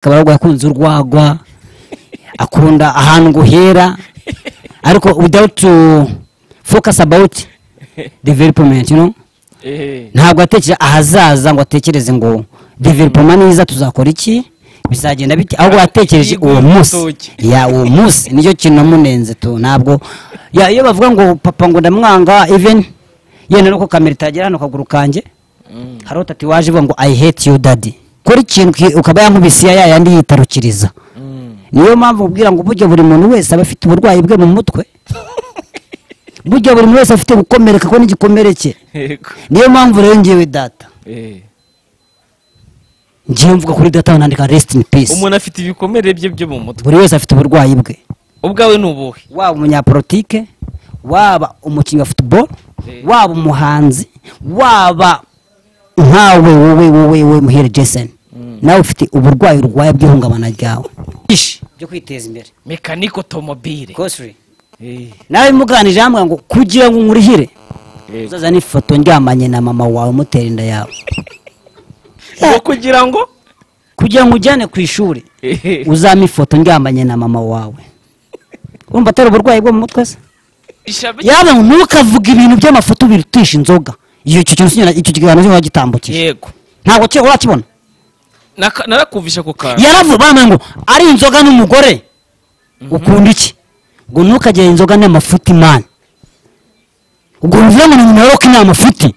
kabaragwa yakunze urwagwa akunda ahantu ngo hera ariko without to focus about development you know Eh, ntabwo atekereza ahazaza ngo atekereze ngo development niza tuzakora iki bizagenda bite ahubwo yatekereje uwo munsi ya uwo munsi nicyo kintu namunenze tu ntabwo ya iyo bavuga ngo papa ngo ndamwanga even yenda nuko kamera itagera hano ku kaguru kanjye mm, hariho tati waje ivuga ngo i hate you daddy kora ikintu ki- ukaba yankubisiye ya yandi yitarukiriza mm. niyo mpamvu ubwira ngo burya buri muntu wese aba afite uburwayi bwe mu mutwe burya buri muntu wese afite gukomereka ko n'igikomere cye Yego. niyo mpamvu rero ngewe data Eh. ngewe mvuga kuri data nandika rest in peace umuntu afite ibikomere bye byo mu mutwe buri wese afite uburwayi bwe ubwawe ni ubuhe waba umunyapolitike waba umukinnyi wa football Eh. waba umuhanzi waba nkawe wowe wowe wowe muhere jason nawe ufite uburwayi urwaye bw'ihungabana ryawe ishi byo kwiteza imbere mekanike otomobile Costly. Eh, nawe muganije hamwe ngo kugira ngo nkurihire eh. uzaza n'ifoto ndyamanye na mama wawe umutera inda yawe ngo kugira ngo kugira ngo ujyane ku ishuri Eh, uzampa ifoto ndyamanye na mama wawe urumva atari uburwayi bwo mu mutwe se ishabe yaba ntukavuge ibintu by'amafoto birutisha inzoga iyo icyo kintu sinyura- icyo kiganiro sinyura gitambukije yego ntabwo cyo urakibona Naka- narakumvisha ku kantu yaravuga bamwe ngo ari inzoga n'umugore ukunda iki ngo ntukagire inzoga n'amafuti mani ubwo bivuga ngo ni nyoroka ni amafuti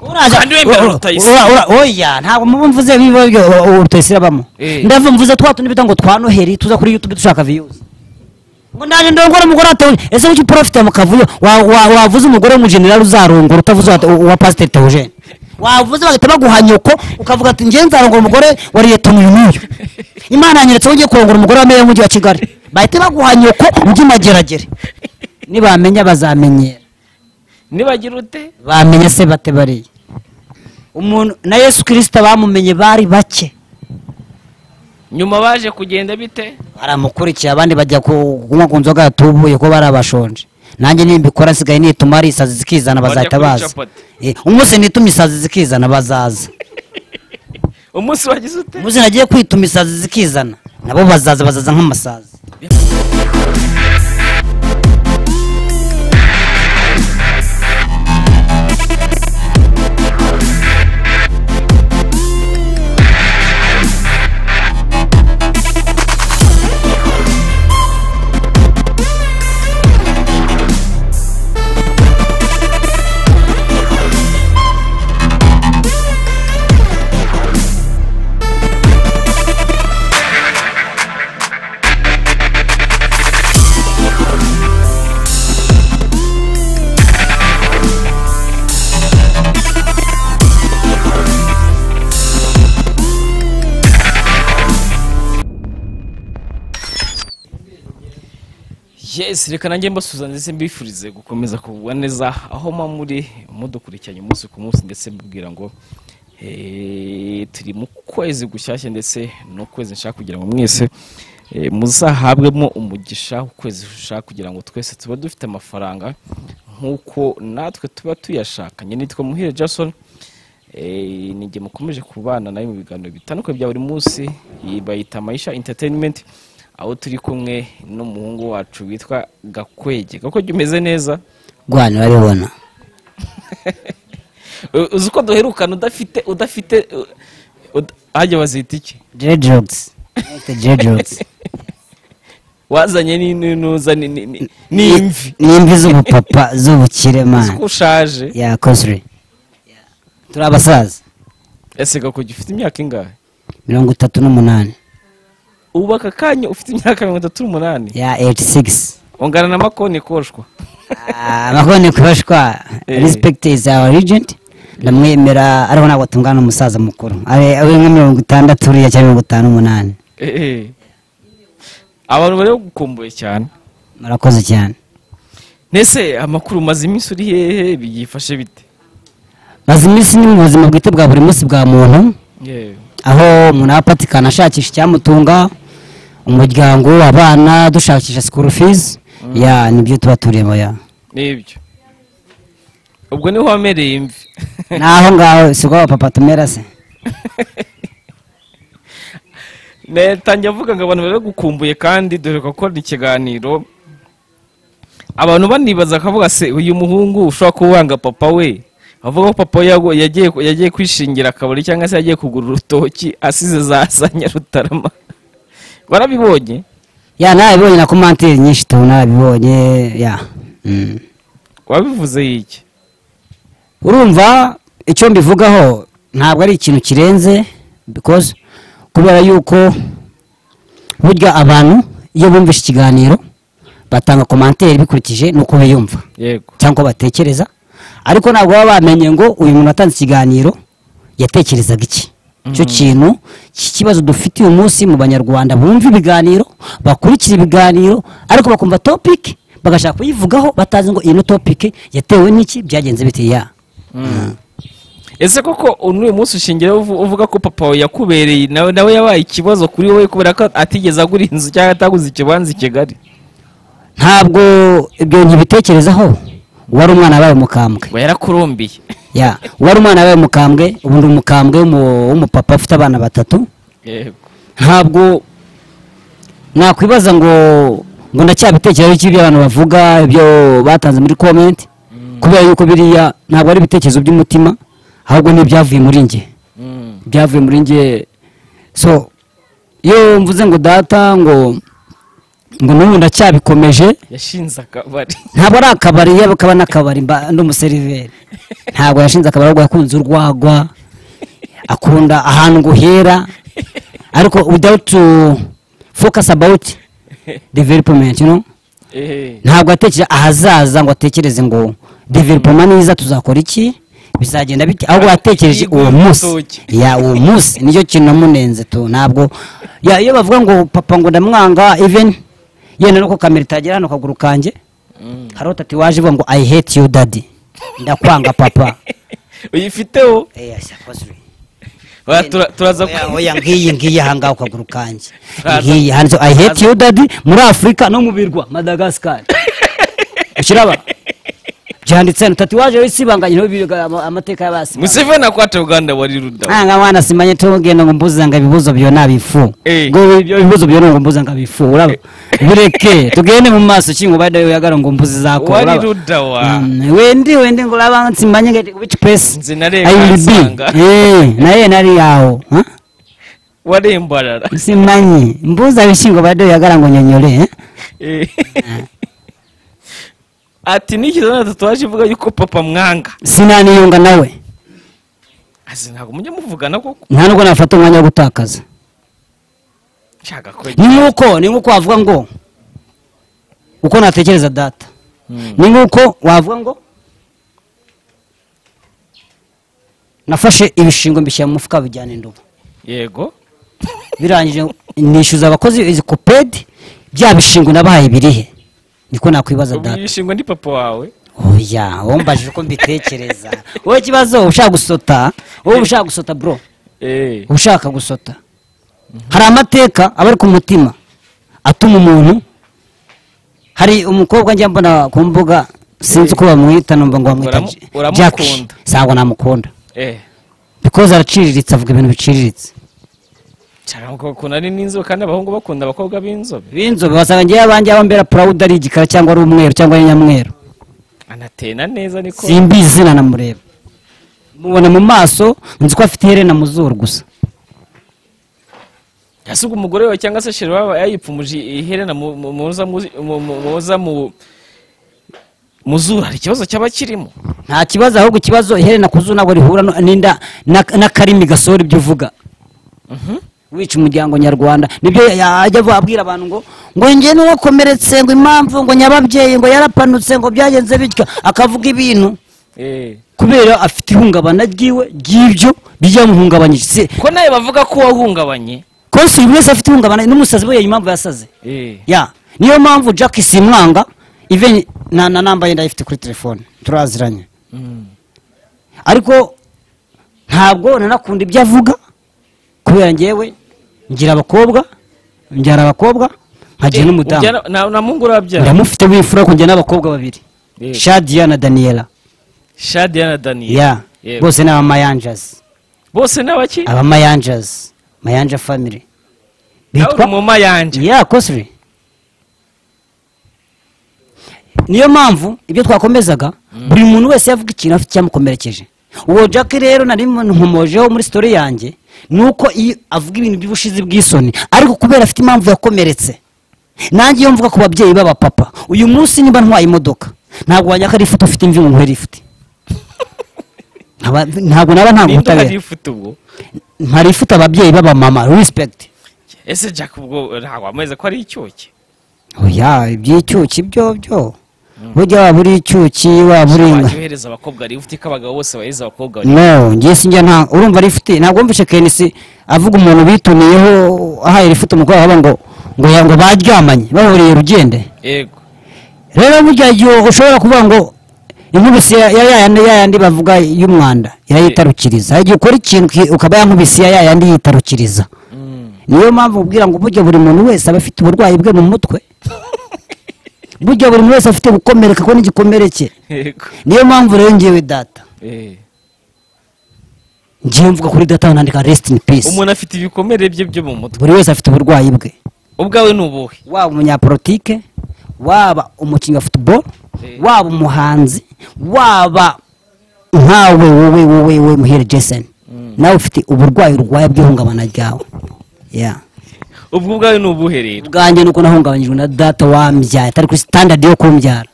uraza Kandi wemera ura- Rutayisire. ura- ura- oya ntabwo muba mvuze biba byo rutayisire abamo Eh. ndavuga mvuze twa tundi bita ngo twa noheri tuza kuri youtube dushaka viyuzi ngo ndaje ndongora umugore atewe ese kuki porofite mu kavuyo Wa- wa- wavuze umugore w'umujenerali uzarongora utavuze wa- uwa pasiteri teogene wavuze bagahita baguha nyoko ukavuga ati njye nzarongora umugore wa liyetoni uyu n'uyu imana yanyeretse aho ugiye kurongora umugore wa meya w'umujyi wa kigali bahita baguha nyoko ujye mageragere nibamenya bazamenyera nibagira ute bamenya se bate bariya umuntu na yesu kirisita bamumenye bari bake nyuma baje kugenda bite baramukurikiye abandi bajya ku- kunywa ku nzoga yatubuye ko bari abashonje nanjye nimbikora nsigaye nituma ari isazi zikizana Bajya bazahita kuri baza capati. Eh, umunsi nitumye isazi zikizana bazaza umunsi wagize ute umunsi nagiye kwituma isazi zikizana nabo bazaza bazaza nk'amasazi yes reka nanjye mbasuza ndetse mbifurize gukomeza kugubwa neza aho mba muri mudukurikiranye umunsi ku munsi ndetse mbibwira ngo eh, turi mu kwezi gushyashya ndetse no kwezi nshaka kugira ngo mwese eh, muzahabwemo umugisha ukwezi ushaka kugira ngo twese tuba dufite amafaranga nk'uko natwe tuba tuyashakanye nitwa muhire jason Eh, ni igihe mukomeje kubana nawe mu biganiro bitandukanye bya buri munsi iyi bayita mayisha entertainment aho turi kumwe n'umuhungu wacu witwa gakwege gakwege umeze neza rwani urabibona Eh, uzi uko duherukana udafite udafite eh, ud- hajya bazita iki dreadlocks Afite dreadlocks wazanye n'intuza n'imvi Ni- n'imvi z'ubupapa z'ubukire uzi ko mani ushaje ya kosiri turi abasaza ese gakwege ufite imyaka ingahe mirongo itatu n'umunani ubu aka kanya ufite imyaka mirongo itatu n'umunani ya 86 ungana na makoni koshwa amakoni kubashwa Eh. respect is our agent ndamwemera ariko ntabwo tungana umusaza mukuru ari ari nka mirongo itandatu uriya cyangwa mirongo itanu umunani Eh, eh. abantu bari bagukumbuye cyane murakoze cyane Nese amakuru umaze iminsi uri hehe byifashe bite maze iminsi ni mu buzima bwite bwa buri munsi bwa muntu aho umuntu aba apatikana ashakisha icyamutunga umuryango abana dushakisha school fees ya nibyo tuba turimo ya nibyo ubwo niho wamereye imvi naho ngaho si ubwo papa tumera se netangiye avuga ngo abantu baragukumbuye kandi dore ko akora ikiganiro abantu banibaza akavuga se uyu muhungu ushobora kuba wanga papa we avuga ko papa we yagu- yagiye yagiye kwishingira akabari cyangwa se yagiye kugura urutoki asize za za nyarutarama warabibonye ya narabibonye na komantire nyinshi tu narabibonye ya Mm. wabivuze iki urumva icyo mbivugaho ntabwo ari ikintu kirenze because kubera yuko burya abantu iyo bumvise ikiganiro batanga komantere bikurikije n'uko biyumva yego cyangwa uko batekereza ariko ntabwo baba bamenye ngo uyu muntu watanze ikiganiro yatekerezaga iki icyo kintu cy'ikibazo dufite uyu munsi mu banyarwanda bumva ibiganiro bakurikira ibiganiro ariko bakumva topiki bagashaka kuyivugaho batazi ngo iyi ni topiki yatewe n'iki byagenze bite ya ese koko n'uyu munsi ushingiyeho uvu- uvuga ko papa wawe yakubereye nawe nawe yabaye ikibazo kuri wowe kubera ko atigeze agura inzu cyangwa ataguze ikibanza i kigali ntabwo ibyo ntibitekerezaho uwari umwana wabaye umukambwe ngo yarakurumbiye ya uwari umwana wabaye umukambwe ubu ndi umukambwe w'umu- w'umupapa ufite abana batatu yego ntabwo nakwibaza ngo ngo ndacyabitekerezo cy'ibyo abantu bavuga ibyo batanze muri komenti kubera yuko biriya ntabwo ari ibitekerezo by'umutima ahubwo ni ibyavuye muri njye Mm. byavuye muri njye so iyo mvuze ngo data ngo ngo n'ubu ndacyabikomeje yashinze akabari ntabwo ari akabari yaba kaba n'akabari mba ndi umuseriveri ntabwo yashinze akabari ahubwo yakunze urwagwa akunda ahantu ngo uhera ariko without to focus about development you know Ehe. ntabwo atekereza ahazaza ngo atekereze ngo development niza tuzakora iki bizagenda bite ahubwo yatekereje uwo munsi ya uwo munsi nicyo kintu namunenze tu ntabwo ya iyo bavuga ngo papa ngo ndamwanga even yenda nuko kamera itagera hano ku kaguru kanjye Mm. hari utati waje ivuga ngo i hate you daddy ndakwanga papa uyifiteho Eh, yes, of course. Oya, tura- turaza Oya, ku- oya ngiyi ngiyi ahangaha ku kaguru kanjye Turaza- ngiyi handitse i hate you daddy muri afurika no mu birwa madagascar ukiraba byanditse hano tati waje wisibanganye niho biga ama- amateka y'abasibanganye museveni akwaca uganda wari rudawa nanga mwana simanye tugenda ngo mbuze ngo ibibuzo byo nabifu Eh. ngo ibyo bibuzo byo ngo mbuze ngo abifu uraba bireke tugende mu maso kingo bade yagara ngo mbuze zako Wari uraba. rudawa. Mm, wendi wendi ngo uraba simanye ngati which place Nzi narenga I will be. nsanga. eh naye nari yaho huh? warembarara simanyi mbuza bishingo bade yagara ngo nyonyore eh? Eh. ati n'ikiza na tatuwaje ivuga yuko papa mwanga sinaniyunga nawe azi ntabwo mujya muvugana koko nta nubwo nafata umwanya wo gutakaza nshaka ko ni nk'uko ni nk'uko wavuga ngo uko natekereza data ni nk'uko wavuga ngo nafashe ibishingo mbishyira mu mufuka bijyana indobo yego birangije nishyuza abakozi izi kopedi bya bishingo nabahaye birihe niko nakwibaza ubu data yishingwa ni papa wawe oya wombajije uko mbitekereza wowe ikibazo ushaka gusota wowe ushaka gusota bro Eh. ushaka gusota hari amateka aba ari ku mutima atuma umuntu hari umukobwa njya mbona ku mbuga sinzi uko bamwita numva ngo bamwita Uramu- uramukunda. jaki ntabwo namukunda Eh. because araciriritse avuga ibintu biciriritse cyangwa ko ukuntu ari n'inzobe kandi abahungu bakunda abakobwa b'inzobe b'inzobe basanga ngewe abanjye aba mbera purawuda ari igikara cyangwa ari umweru cyangwa ari nyamweru anatena neza niko simbi izina namureba mubona mu maso nzi ko afite iherena mu zuru gusa yasuga umugore wawe cyangwa se sheri waba yayipfumuje iherena mu- mu- muza mu- mu- mu- muza mu mu zuru hari ikibazo cyaba kirimo nta kibazo ahubwo ikibazo iherena ku zuru ntabwo rihura no- n'inda na- n'akarimi gasohora ibyo uvuga wica umuryango nyarwanda nibyo yajya avu- abwira abantu ngo ngo njye n'uwakomeretse ngo impamvu ngo nyababyeyi ngo yarapanutse ngo byagenze bityo akavuga ibintu Eh. kubera afite ihungabana ryiwe ry'ibyo byamuhungabanyije se ko nawe bavuga ko wahungabanye konsi buri wese afite ihungabana n'umusazi we impamvu yasaze Eh. ya niyo mpamvu jack simwanga even na na namba ye ndayifite kuri telefone turaziranye Mm. ariko ntabwo nanakunda ibyo avuga kubera ngewe ngira abakobwa ngira abakobwa nkagira n'umudamu Ujyana- na- na mungu urabyara ndamufite w'imfura ko njya n'abakobwa babiri Yego. shadia na daniela shadia na daniel ya Yego. bose ni abamayanjazi bose ni abaki abamayanjazi mayanja family nawe uri bitwa mu ma yanjye ya costly niyo mpamvu ibyo twakomezaga buri muntu wese yavuga ikintu afite icyamukomerekeje uwo jack rero nari nkomojeho muri story yanjye ni uko iyo avuga ibintu by'ubushizi bw'isoni ariko kubera afite impamvu yakomeretse nanjye iyo mvuga ku babyeyi b'abapapa uyu munsi niba ntwaye imodoka ntabwo wajya ari ifoto ufite imvi mu nkweto ifite Nkaba- ntabwo naba nta ninde uhari ubutabera ufite ubwo ntari ifite ababyeyi b'abamama respect ese jack ubwo ntabwo ameze ko ari icyuki oya iby'icyuki byo byo burya waba uri icyuki waba uri wajya uhereza abakobwa bari ufite ko abagabo bose baheza abakobwa bari no ngiye sinjya nta urumva ari ifite ntabwo mvise kenisi avuga umuntu bituniyeho ahaye rifite umukobwa wabo ngo ngo ya ngo baryamanye bahuriye rugende yego rero burya igihe ushobora kuvuga ngo inkubisi ya ya- ya yandi ya yandi bavuga y'umwanda irayitarukiriza igihe ukora ikintu ki- ukaba yankubisi ya ya yandi yitarukiriza Mm. niyo mpamvu ubwira ngo burya buri muntu wese aba afite uburwayi bwe mu mutwe burya buri muntu wese afite gukomereka ko n'igikomere cye yego niyo mpamvu rero ngewe data Eh. ngewe mvuga kuri data nandika rest in peace umuntu afite ibikomere bye byo mu mutwe buri wese afite uburwayi bwe ubwawe ni ubuhe waba umunyapolitike waba umukinnyi wa football Eh. waba umuhanzi waba nkawe wowe wowe wowe muhire jason nawe ufite uburwayi urwaye bw'ihungabana ryawe Yeah. ubwo ubwawe ni ubuhe rero ubwanjye nuko nahungabanyijwe na data wambyara atari kuri standard yo kumbyara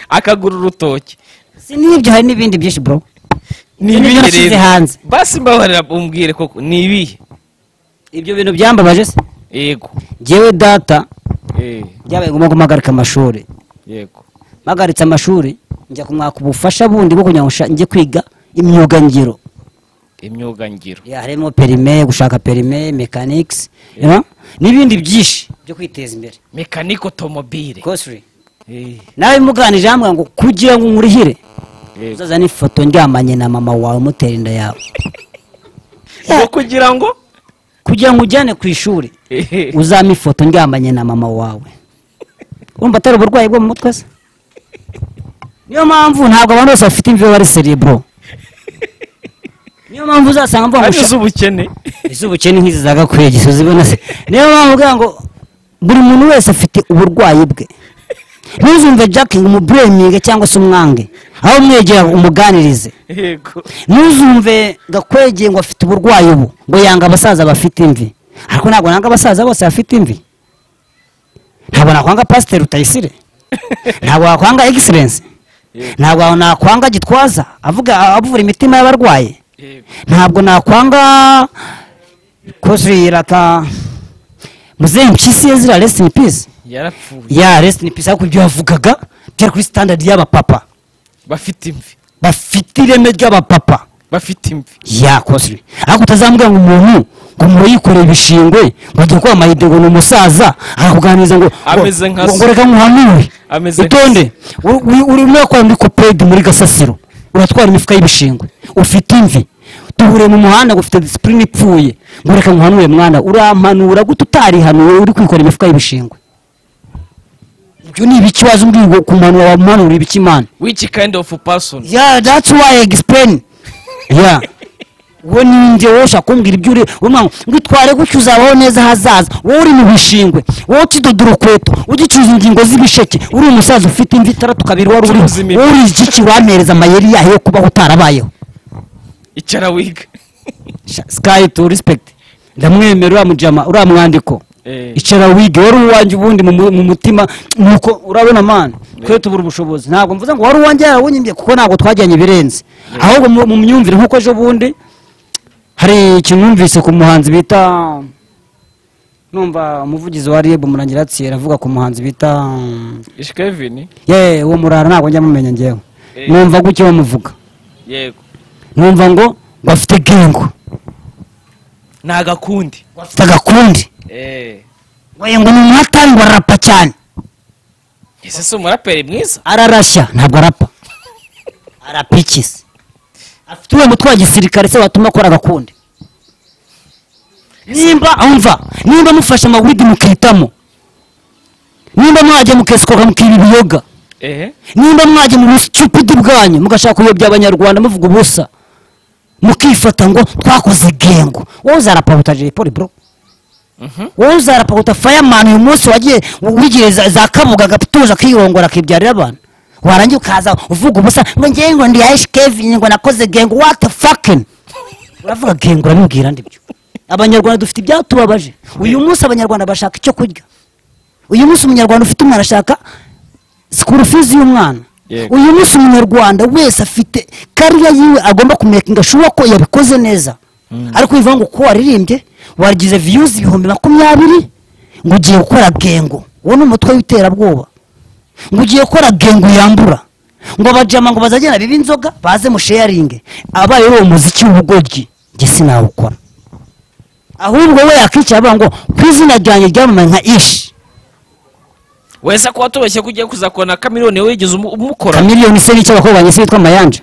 akagura urutoki si n'ibyo hari n'ibindi byinshi bro ni Ibyo ibihe nashyize rero hanze. basi mbabarira umbwire koko ni ibihe ibyo bintu byambabaje se yego njyewe data Eh, byabaye ngombwa ko mpagarika amashuri yego mpagaritse amashuri njya kumwaka ubufasha bundi bwo kugira ngo nsha- njye kwiga imyuga ngiro imyuga ngiro Ya, harimo perime gushaka perime mechanics you know, n'ibindi byinshi byo kwiteza imbere mekanike otomobile Costly. Eh, nawe muganije hamwe ngo kugira ngo nkurihire yego. uzaza n'ifoto ndyamanye na mama wawe umutera inda yawe ngo kugira ngo kugira ngo ujyane ku ishuri Eh, uzampa ifoto ndyamanye na mama wawe urumva atari uburwayi bwo mu mutwe se niyo mpamvu ntabwo abantu bose bafite imvi baba ari cerebro niyo mpamvu uzasanga mvuga ngo ari iz'ubukene iz'ubukene nk'izi za gakwiye gisozi ibona se niyo mpamvu uvuga ngo buri muntu wese afite uburwayi bwe ntuzumve jack ngo umubureminge cyangwa se umwange aho umwegera umuganirize yego ntuzumve gakwegeye ngo afite uburwayi ubu ngo yanga abasaza bafite imvi ariko ntabwo nanga abasaza bose bafite imvi ntabwo nakwanga pasiteri utayisire ntabwo wakwanga egiserensi Yego. ntabwo nakwanga gitwaza avuga avura imitima y'abarwayi Yego. ntabwo nakwanga kozwira ka muzehe mpyisi yazira rest in peace yarapfuye ya rest in peace ariko ibyo yavugaga byari kuri standard y'abapapa bafite imvi bafite ireme ry'abapapa bafite imvi ya kozwi ariko utazambwira ngo umuntu ngo muyikoreye ibishingwe ngo agiye kuba amayide ngo ni umusaza arakuganiriza ngo Ameze nka ngo- so. ngo reka nkuhanure Ameze nka utonde uri- uri- urimo urakora muri kopedi muri gasasiro uratwara imifuka y'ibishingwe ufite imvi duhure mu muhanda ngo ufite disipurine ipfuye ngo reka nkuhanure mwana urampanura gute utarihanuwe uri kwikora imifuka y'ibishingwe ibyo ni ibiki waza umbwira ngo kumanura wamuhanura ibiki imana which kind of person yeah that's why I explain yeah we ninjye wowe ushaka kumbwira ibyo uri umwana ngo itware gutyo uzabaho neza hazaza wowe uri mu bishingwe wowe ukidodora ukweto ugicuruza ingingo z'ibisheke uri umusaza ufite imvi itandatu kabiri wari uriho Ucuruza imiti. wowe uri igiki wampereza amayeri yayo yo kubaho utarabayeho icara wiga Sha- sky to respect ndamwemera uriya mujama uriya mwandiko Eh. icara wige wari uwanjye ubundi mu mu- mu mutima nuko urabona mani twe tubura ubushobozi ntabwo mvuze ngo wari uwanjye yarawunyimye kuko ntabwo twajyanye ibirenze ahubwo mu mu myumvire nk'uko ejo bundi hari ikintu numvise ku muhanzi bita numva umuvugizi wa rib murangiratsi aravuga ku muhanzi bita ishkevin ye uwo murara ntabwo njya mumenya ngewe Eh. numva gutya bamuvuga yego numva ngo ngo afite gengo ni agakundi afite agakundi Eh, Oya ngo ni umuhatari ngo arapa cyane ese si umuraperi mwiza ararashya ntabwo arapa arapa iki se afite uwo mutwe wa gisirikare se watuma akora agakundi nimba umva nimba mufashe amawidi mukitamo nimba mwajya mukesikoka mukira ibiyoga ehe nimba mwajya mu busitupidi bwanyu mugashaka kuyobya abanyarwanda muvuga ubusa mukifata ngo twakoze gengo wowe uzarapa butaje poli bro wowe uzarapaguta fireman uyu munsi wagiye wigiye za, za kabuga agatuza akiyongora akibyarira abantu warangiye ukaza uvuga ubusa ngo njye ngo ndi yash kevin ngo nakoze gang what the fucking uravuga gang urabibwira ndi byo abanyarwanda dufite ibyatubabaje uyu munsi abanyarwanda bashaka icyo kurya uyu munsi umunyarwanda ufite umwana ashaka sikuru fizi y'umwana Yego. uyu munsi umunyarwanda wese afite kariya yiwe agomba kumekinga shuwa ko yabikoze neza ariko bivuga ngo uko waririmbye wagize viyuzi ibihumbi makumyabiri ngo ugiye gukora gengo uwo ni umutwe w'iterabwoba ngo ugiye gukora gengo yambura ngo abajama ngo bazagenda bibe inzoga baze musheyaringe abaye uwo muziki w'ubugoryi njye sinawukora ahubwo we yakwicara avuga ngo ku izina ryanjye ryamamaye nka ishi wese ko watubeshye ko ugiye kuzakora na kamiriyoni wigeze umu- umukora kamiliyoni se n'icyo abakobwa banjye se yitwa mayanja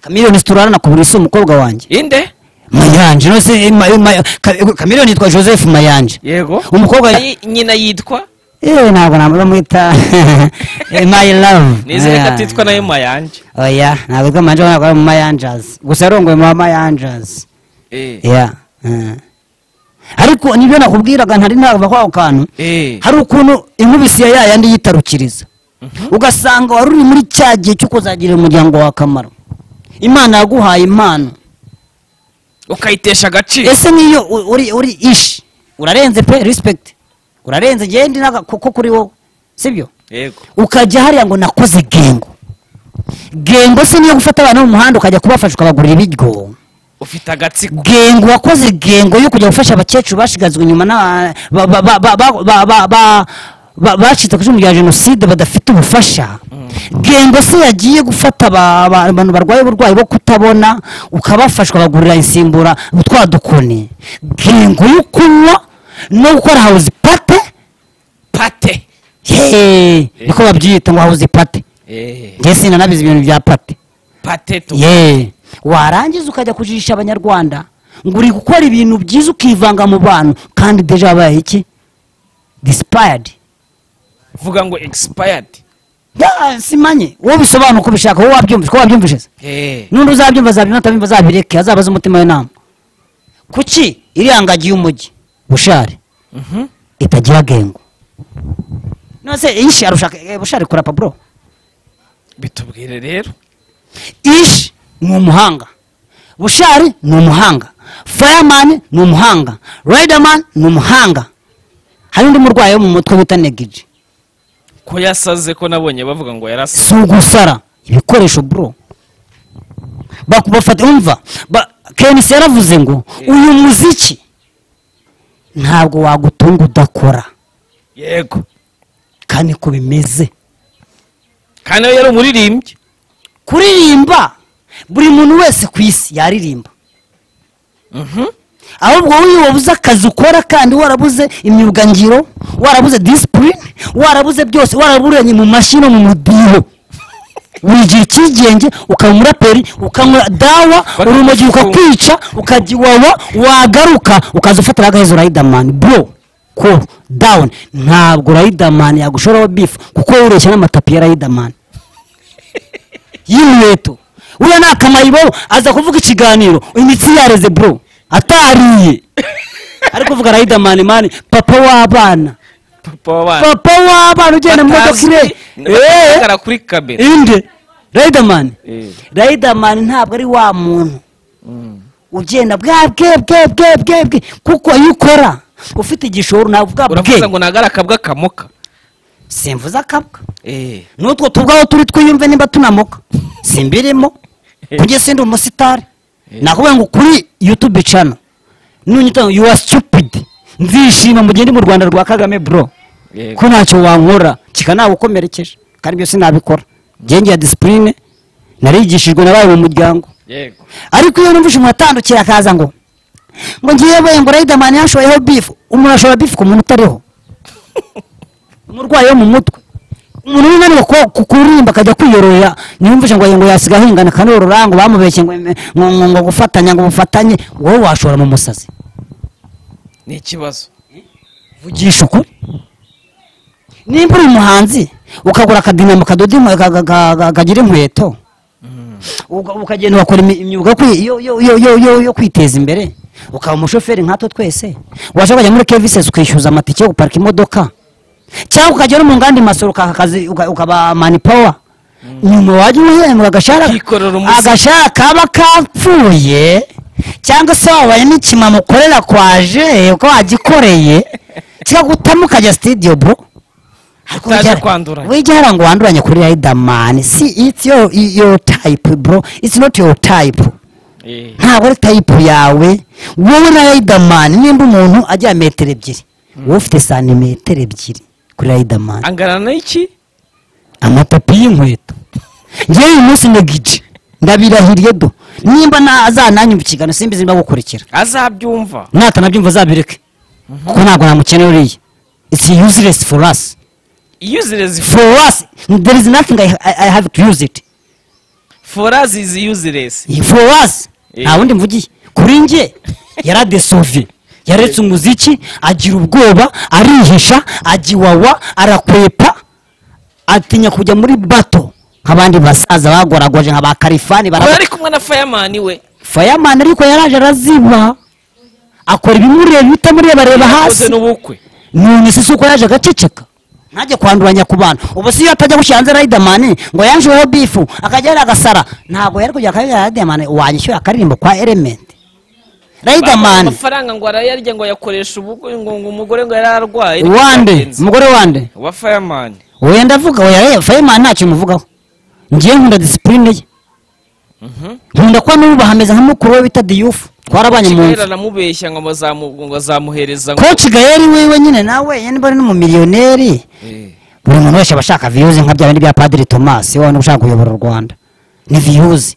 kamiliyoni turarana ku buriri si umukobwa wanjye inde mayanje no se eh, ma- ma- Ka- kamiliyoni yitwa joseph mayanje yego umukobwa Ayi, nyina yitwa yewe ntabwo naba bamwita eh, my love nizere ko Yeah. atitwa nayo mayanje oya ntabwo yitwa mayanje ntabwo ari mu mayanjazi gusa yarongoye mu mayanjazi Eh, ya ariko nibyo nakubwiraga ntari nava kwa ako kantu eh. hari ukuntu inkubisi ya ya yandi yitarukiriza ugasanga wari uri muri cya gihe cyo kuzagirira umuryango wawe akamaro imana yaguhaye impano ukayitesha agaciro ese niyo u- uri uri ishi urarenze pe respect urarenze ngende kuko kuri wowe sibyo yego ukajya hariya ngo nakoze gengo gengo se niyo gufata abana bo mu muhanda ukajya kubafasha ukabagurira ibiryo ufite agatsiko gengo wakoze gengo yo kujya gufasha abakecuru bashigazwe inyuma na- ba- ba- ba- ba- ba- ba- ba- ba- ba- bacitse ku icumu rya jenoside badafite ubufasha gengo se yagiye gufata aba- aba- abantu barwaye uburwayi bwo kutabona ukabafashwa bagurira insimbura twa dukoni gengo yo kunywa no gukora hawuzi pate pate Hey, niko babyita ngo hawuzi pate Eh, njye sinanabizi ibintu bya pate pate tu ye warangiza ukajya kujijisha abanyarwanda ngo uri gukora ibintu byiza ukivanga mu bantu kandi deja wabaye iki disipayadi vuga ngo expired simanye wowe bisobanura uko ubishaka wowe wabyumvise ko wabyumvise se Eh, n'undi uzabyumva azabyumva atabyumva azabireke azabaze umutima w'inama kuki iriya ngagi y'umujyi bushari mhm. itagira gengo nose ishi arushaka eh, bushari kora paburo bitubwire rero ishi ni umuhanga bushari ni umuhanga fireman ni umuhanga riderman ni umuhanga hari undi murwayi wo mu mutwe bita negiji ko yasaze ko nabonye bavuga ngo yarasa si ugusara ibikoresho bro Bak- bafata umva ba- kenisi yaravuze ngo uyu muziki ntabwo wagutunga udakora yego kandi ko bimeze kandi we yari umuririmbyi kuririmba buri muntu wese ku isi yaririmba Mhm. ahubwo wowe wabuze akazi ukora kandi warabuze imyuga ngiro warabuze disipurine warabuze byose waraburanye mu mashini no mu mudiho wigira icyigenge ukaba umuraperi ukanywa dawa urumogi ukakwica ukajya iwawa wagaruka ukaza ufatira agahezo rayidamani bro cool down ntabwo rayidamani yagushoraho bifu kuko woroshya n'amatapi ya rayidamani y'inkweto uriya ni akamayibo aza kuvuga ikiganiro imitsi yareze bro atariye ariko uvuga rayidamani mani papa w'abana papa w'abana papa w'abana ugenda mu modoka Batazwi, ire Eh, bagaragara kuri kamera inde rayidamani Eh. rayidamani ntabwo ari wa muntu ugenda bwa bwe bwe bwe bwe bwe kuko iyo ukora ufite igishoro ntabwo bwa uravuga bwe ngo ntabwo ari akabwa kamoka simvuze akabwa Eh, n'utwo tubwaho turi twiyumve niba tunamuka simbirimo kugeza ndi umusitari nakubwira ngo kuri yutube cano nunyita ngo yuwa situpidi nzishima mu gihe ndi mu rwanda rwa kagame bro Yego. ko ntacyo wankora kikanawukomerekeje kandi byose nabikora ngenge ya disipurine narigishijwe nabaye mu muryango yego ariko iyo numvise umuntu atandukira akaza ngo ngo ngiye boye ngo rayidamani yashoyeho bifu umuntu ashobora bifu ku muntu utariho umurwayi wo mu mutwe umuntu w'inaniwe ko ku- kuririmba akajya kwiyoroya ntiyumvishe ngo ngo yasiga ahingana kanorora ngo bamubeshye ngo ngo ngo- ngo gufatanya ngo bufatanye wowe washora mu musazi ni ikibazo vugisha ukuri nimba uri umuhanzi ukagura akadinamo kadoda inkwe- ka- ka- ka- ka- kagira inkweto uga- ukagenda ugakora imi- imyuga yo kwi- yo- yo- yo- yo- yo- yo kwiteza imbere ukaba umushoferi nkatwe twese washaka kujya muri kevisesi ukishyuza amatike yo guparika imodoka cyangwa ukajya no mu nganda masoro ukaka akazi uka- ukaba manipawa nyuma wajya uhembwa agashahara Ukikorera umuzi. agashahara kaba kapfuye cyangwa se wabaye n'ikimama ukorera kwa je uko wagikoreye kikagutamo ukajya sitidiyo bro Ariko Utaje wigira- kwanduranya. wigira hara ngo wanduranye kuri riderman si it's your, your type bro it's not your type Eh, ntabwo ari tayipu yawe wowe na riderman nimba umuntu ajya metero ebyiri wowe ufite santimetero ebyiri kuri riderman angana n'iki amatapi y'inkweto njyewe uyu munsi negije ndabirahiriye do nimba nazananye mu kiganiro simbizi nimba gukurikira azabyumva natanabyumva azabireke kuko ntabwo namukeneye uriya it's useless for us useless for us there is nothing I, I, I have to use it for us is useless for us Eh. nta wundi mvugiye kuri nge yaradesove yaretse umuziki agira ubwoba arihisha agiwawa arakwepa atinya kujya muri bato nk'abandi basaza bagoragwaje nka ba karifani Aba bara ari kumwe na fireman we fireman ariko yaraje araziba akora ibimureba ibitamurebareba yakoze hasi n'ubukwe none se si uko yaje agaceceka ntajye kwanduranya ku bantu ubu si iyo atajya gushyira hanze riderman ngo yanjeho bifu akajya yari agasara ntabwo yari kujya akaririmba riderman wanyishyura akaririmbo kwa element Bamuha riderman amafaranga ngo arayarya ngo ayakoresha ubukwe ngo ngo umugore ngo yari arwaye wande umugore wande wa fireman wowe ndavuga oya fireman ntacyo muvugaho ngiye nkunda disipurine ye nkunda kuba n'ubu bahameze nka mukuru we bita diyufu twarabanye mu kigali nzu aramubeshya ngo bazamu- ngo azamuhereza ngo koci gayeri wiwe nyine nawe yenda bari n'umumiliyoneri Eh, buri muntu wese aba ashaka viyuzi nka bya bindi bya padiri tomasi wowe ushaka kuyobora u rwanda ni viyuzi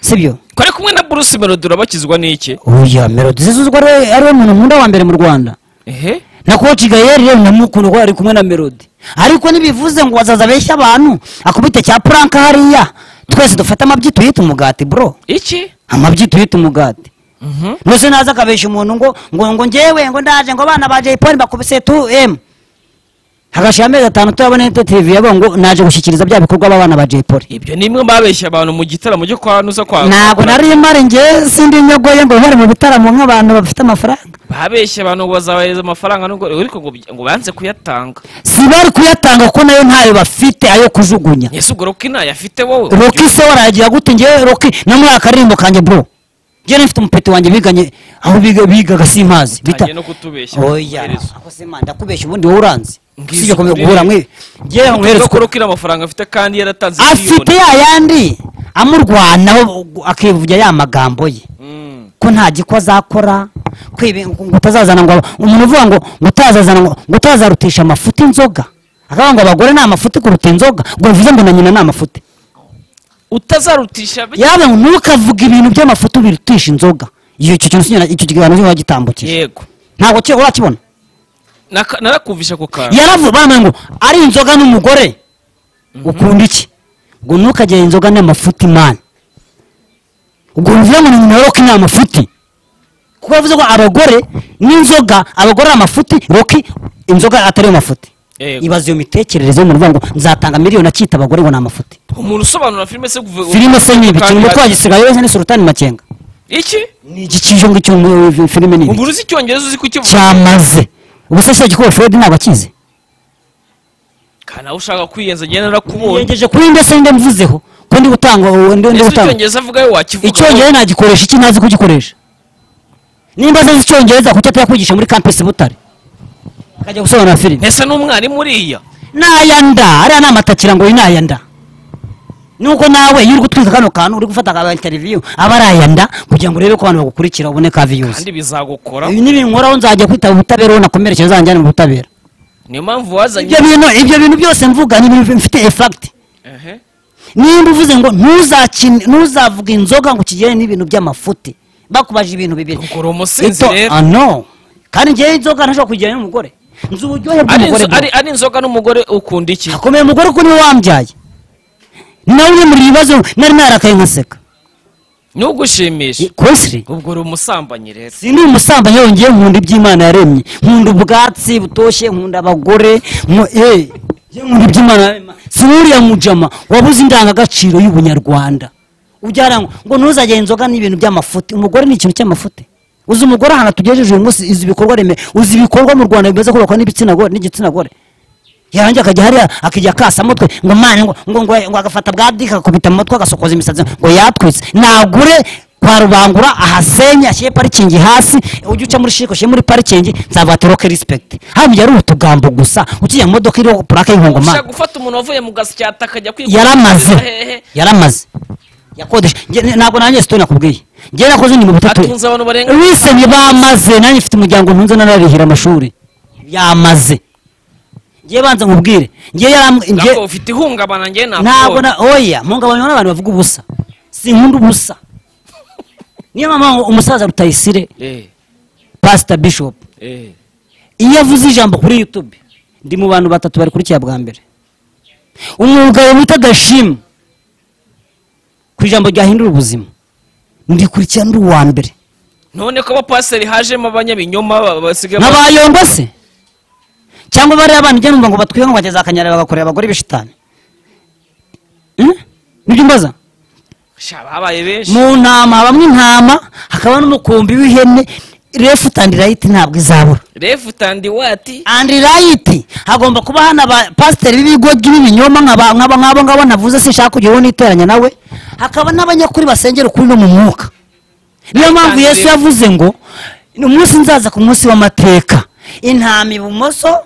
sibyo ko ari kumwe na bruce melody urabakizwa n'iki oya melodi zizuzwa ari ariwe muntu nkunda wa mbere mu rwanda ehe na koci gayeri rero ndamukunda kuko ari kumwe na melodi ariko ntibivuze ngo bazaza beshya abantu akubite cya puranka hariya twese dufate amabyi tuyite umugati bro iki amabyi tuyite umugati Mhm. nose naza akabesha umuntu ngo ngo ngo ngewe ngo ndaje ngo abana ba jayipoli bakubise 2m hagashira amezi atanu turabona ito tv yabo ngo naje gushyikiriza bya bikorwa b'abana ba jayipoli ibyo ni imwe babeshya abantu mu gitaramo cyo kwa nusa kwa ntabwo nari mari nge sindi nyogoye ngo bari mu bitaramo nk'abantu bafite amafaranga babeshya abantu ngo bazabahereza amafaranga nubwo ariko ngo ngo banze kuyatanga si bari kuyatanga kuko nayo ntayo bafite ayo kujugunya ese ubwo roki ntayafite wowe roki se warayagira gute ngewe roki no muri akaririmbo kanjye bro ngewe mfite umupeti wanjye biganye aho biga- bigaga simazi bita utangiye no kutubeshya oya amaherezo. ako se man, ndakubeshya ubundi wowe uranzi Ngizi usibye kumenya kuri guhura ibi. mwe ngewe Tuvuga nkweretse ko roki amafaranga afite kandi yaratanze afite ya yandi amurwanaho akivugira ya magambo ye Mm. ko nta gikwa azakora ko ibi- ngo ngo utazazana ngo umuntu uvuga ngo ngo utazazana ngo ngo utazarutisha amafuti inzoga akavuga ngo abagore ni amafuti kuruta inzoga ngo bivuze ngo na nyina ni amafuti utazarutisha be- yawe ngo ntukavuge ibintu by'amafuti birutisha inzoga iyo icyo kintu sinyina- icyo kiganiro sinyina wagitambukije yego ntabwo cyo urakibona Naka- narakumvisha ako kantu yaravuze bamwe ngo ari inzoga n'umugore ukunda iki ngo ntukagire inzoga n'amafuti mani ubwo bivuze ngo ni nyina wa roki ni amafuti kuko yavuze ko abagore n'inzoga abagore ari amafuti roki inzoga atari yo mafuti Yego. ibaza iyo mitekerereze y'umuntu uvuga ngo nzatanga miliyoni akita abagore ngo ni amafuti umuntu usobanura filime se kuva filime se nibi kandi- kirimo twagisigaye wese ni sultani makenga iki ni igikije ngo icyo mu- filime nibi ubwo uzi icyongereza uzi kukivuga cyamaze ubu se se gikora fred ntabwo akizi kana aho ushaka kwiyenza njye narakubonye yegeje kuri ndetse nde mvuzeho ko ndi gutanga ubu ndi ndi ese gutanga icyongereza avugayo wakivuga icyongereza nagikoresha iki ntazi kugikoresha nimba azi icyongereza kuki atakwigisha muri campus butare akajya gusobanura filime ntese n'umwarimu uriya n'aya nda ariya ni amatakira ngo uyu ni aya nda nuko nawe iyo uri gutwika kano kantu uri gufata ka interview aba ari aya nda kugira ngo urebe ko abantu bagukurikira ubone ka views kandi bizagukora ibi nibinkoraho nzajya kwitaba ubutabera uwo nakomerekeje uzanjyane mu butabera niyo mpamvu ibyo wazanye bintu ibyo bintu byose mvuga ni ibintu bifite effect Ehe. nimba uvuze ngo ntuzakine ntuzavuga inzoga ngo ukigere n'ibintu by'amafuti bakubaje ibintu bibiri Ubwo uri umusinzi Ito- rero ah, no kandi ngewe inzoga ntashobora kugirana n'umugore nzi uburyohe Ari bw'umugore inzo- ari ari inzoga n'umugore ukunda iki akomeye umugore kuko niwe wambyaye nawe uri muri ibibazo nari narakaye nkaseka ntugushimishe kosiri ubwo uri umusambanyi rero si ndi umusambanyi yongeye nkunda iby'imana yaremye nkunda ubwatsi butoshye nkunda abagore nku- eh, njye nkunda iby'imana yaremye si nk'uriya mujama wabuze indangagaciro y'ubunyarwanda ujyana ngo ngo ntuzagire inzoga n'ibintu by'amafuti umugore ni ikintu cy'amafuti uzi umugore ahantu tugejeje uyu munsi uzi ibikorwa remezo uzi ibikorwa mu rwanda bimaze kubakwa n'ibitsina gore n'igitsina gore yarangiye akajya hariya akajya akasa mutwe ngo mani ngo ngo ngo ngo agafata bwa dika agakubita mu mutwe agasokoza imisatsi ngo yatwitse nagure kwa rubangura ahasenye ashyire parikingi hasi ujye uca muri shiko ushyire muri parikingi nzavatiro ke rispekiti hakurya ari utugambo gusa ukiye mu modoka iriho purake y'inkongomanwa ushaka gufata umuntu wavuye mu gasyata akajya kwiga yaramaze hehe yaramaze yakodesha Nge- ntabwo nanjye sitoni nakubwiye njye nakoze ni mu butatu atunze abantu barenga lisenye bamaze nanjye mfite umuryango ntunze nanarihira amashuri yamaze njye banza nkubwire njye yaram- njye- ntabwo ufite ihungabana njye ntabwo ntabwo na oya mpungabanywa n'abantu bavuga ubusa sinkunda ubusa niyo mpamvu ngo umusaza rutayisire eh pasita bishop eh iyo avuze ijambo kuri yutube ndi mu bantu batatu barikurikiye bwa mbere umwuga wita gashimwe ku ijambo ryahindura ubuzima ndikurikira n'uri uwa mbere none ko abapasiteri hajemo abanyabinyoma ba- basigaye nkabayongo se cyangwa bariya bana ujya numva ngo batwiwe ngo bageze akanyarira bagakorera abagore b'ishitani Hmm? nibyo mbaza Sha, babaye benshi mu ntama habamo intama hakaba n'umukumbi w'ihene left and right ntabwo izabura left and what and right hagomba kuba hano abapasiteri b'ibigo by'ibinyoma nk'aba- nk'aba- nk'abo ngabo navuze sinshaka kugira uwo niteranya nawe hakaba n'abanyakuri basengera ukuri no mu mwuka niyo mpamvu Kandi yesu rero- yavuze ngo "Ni umunsi nzaza ku munsi w'amateka intama ibumoso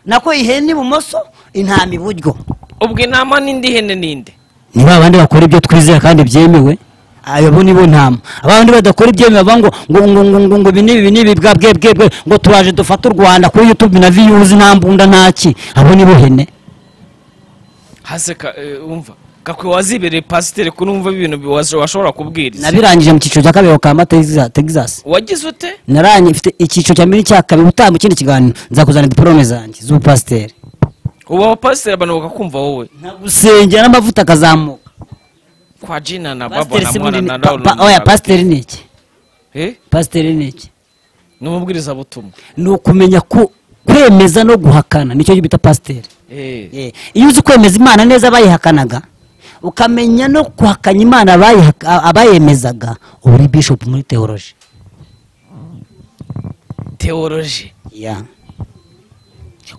nako ihene ibumoso intama iburyo ubwo inama n'indi hene n'indi ni ba bandi bakora ibyo twizera kandi byemewe abo ni bo ntama abandi badakora ibyemewe bavuga ngo ngo ngo ngo ngo ibi n'ibi ibi n'ibi bwa bwe bwe bwe ngo turaje dufate u rwanda kuri youtube na viyuzi nta mbunda nta ki abo ni bo hene haseka eh, umva gakwiye wazibereye pasiteri ko numva ibintu bi- wazo- washobora kubwiriza nabirangije mu cyiciro cya kabiri kama Texas- texas wagize ute naranye mfite icyiciro cya mbere cya kabiri utaha mu kindi kiganiro nzakuzana diporome zanjye z'ubupasiteri ubu abapasiteri abantu bakakumva wowe gusengera n'amavuta akazamuka kwa jina na baba pasiteri na si mwana munini na pa- pa- oya pasiteri ni iki eh pasiteri ni iki ni umubwirizabutumwa ni ukumenya ku- kwemeza no guhakana nicyo bita pasiteri eh Eh, iyo uzi kwemeza imana neza abayihakanaga ukamenya no guhakanya imana abayiha- a- abayemezaga uba uri bishop muri teoroji teoloji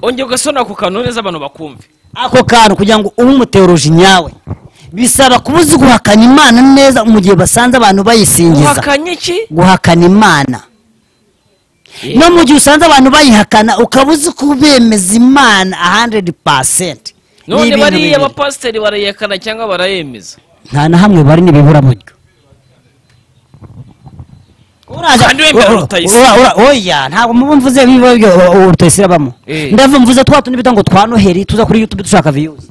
ongera ugasona ako kantu neza abantu bakumve ako kantu kugira ngo ube umuteoroji nyawe bisaba kuba uzi guhakanya imana neza mu gihe basanze abantu bayisingiza uhakanye iki guhakana imana Eh. no mu gihe usanze abantu bayihakana ukaba uzi kubemeza imana 100% Ni none ibintu bariya bibiri. abapasiteri barayekana cyangwa barayemeza nta na hamwe bari nibiburaburyo Kandi wemera Rutayisire. oya ntabwo muba mvuze biba byo o- o- rutayisire abamo Eh. ndava mvuze twa tundi bita ngo twa noheri tuza kuri youtube dushaka viyuzi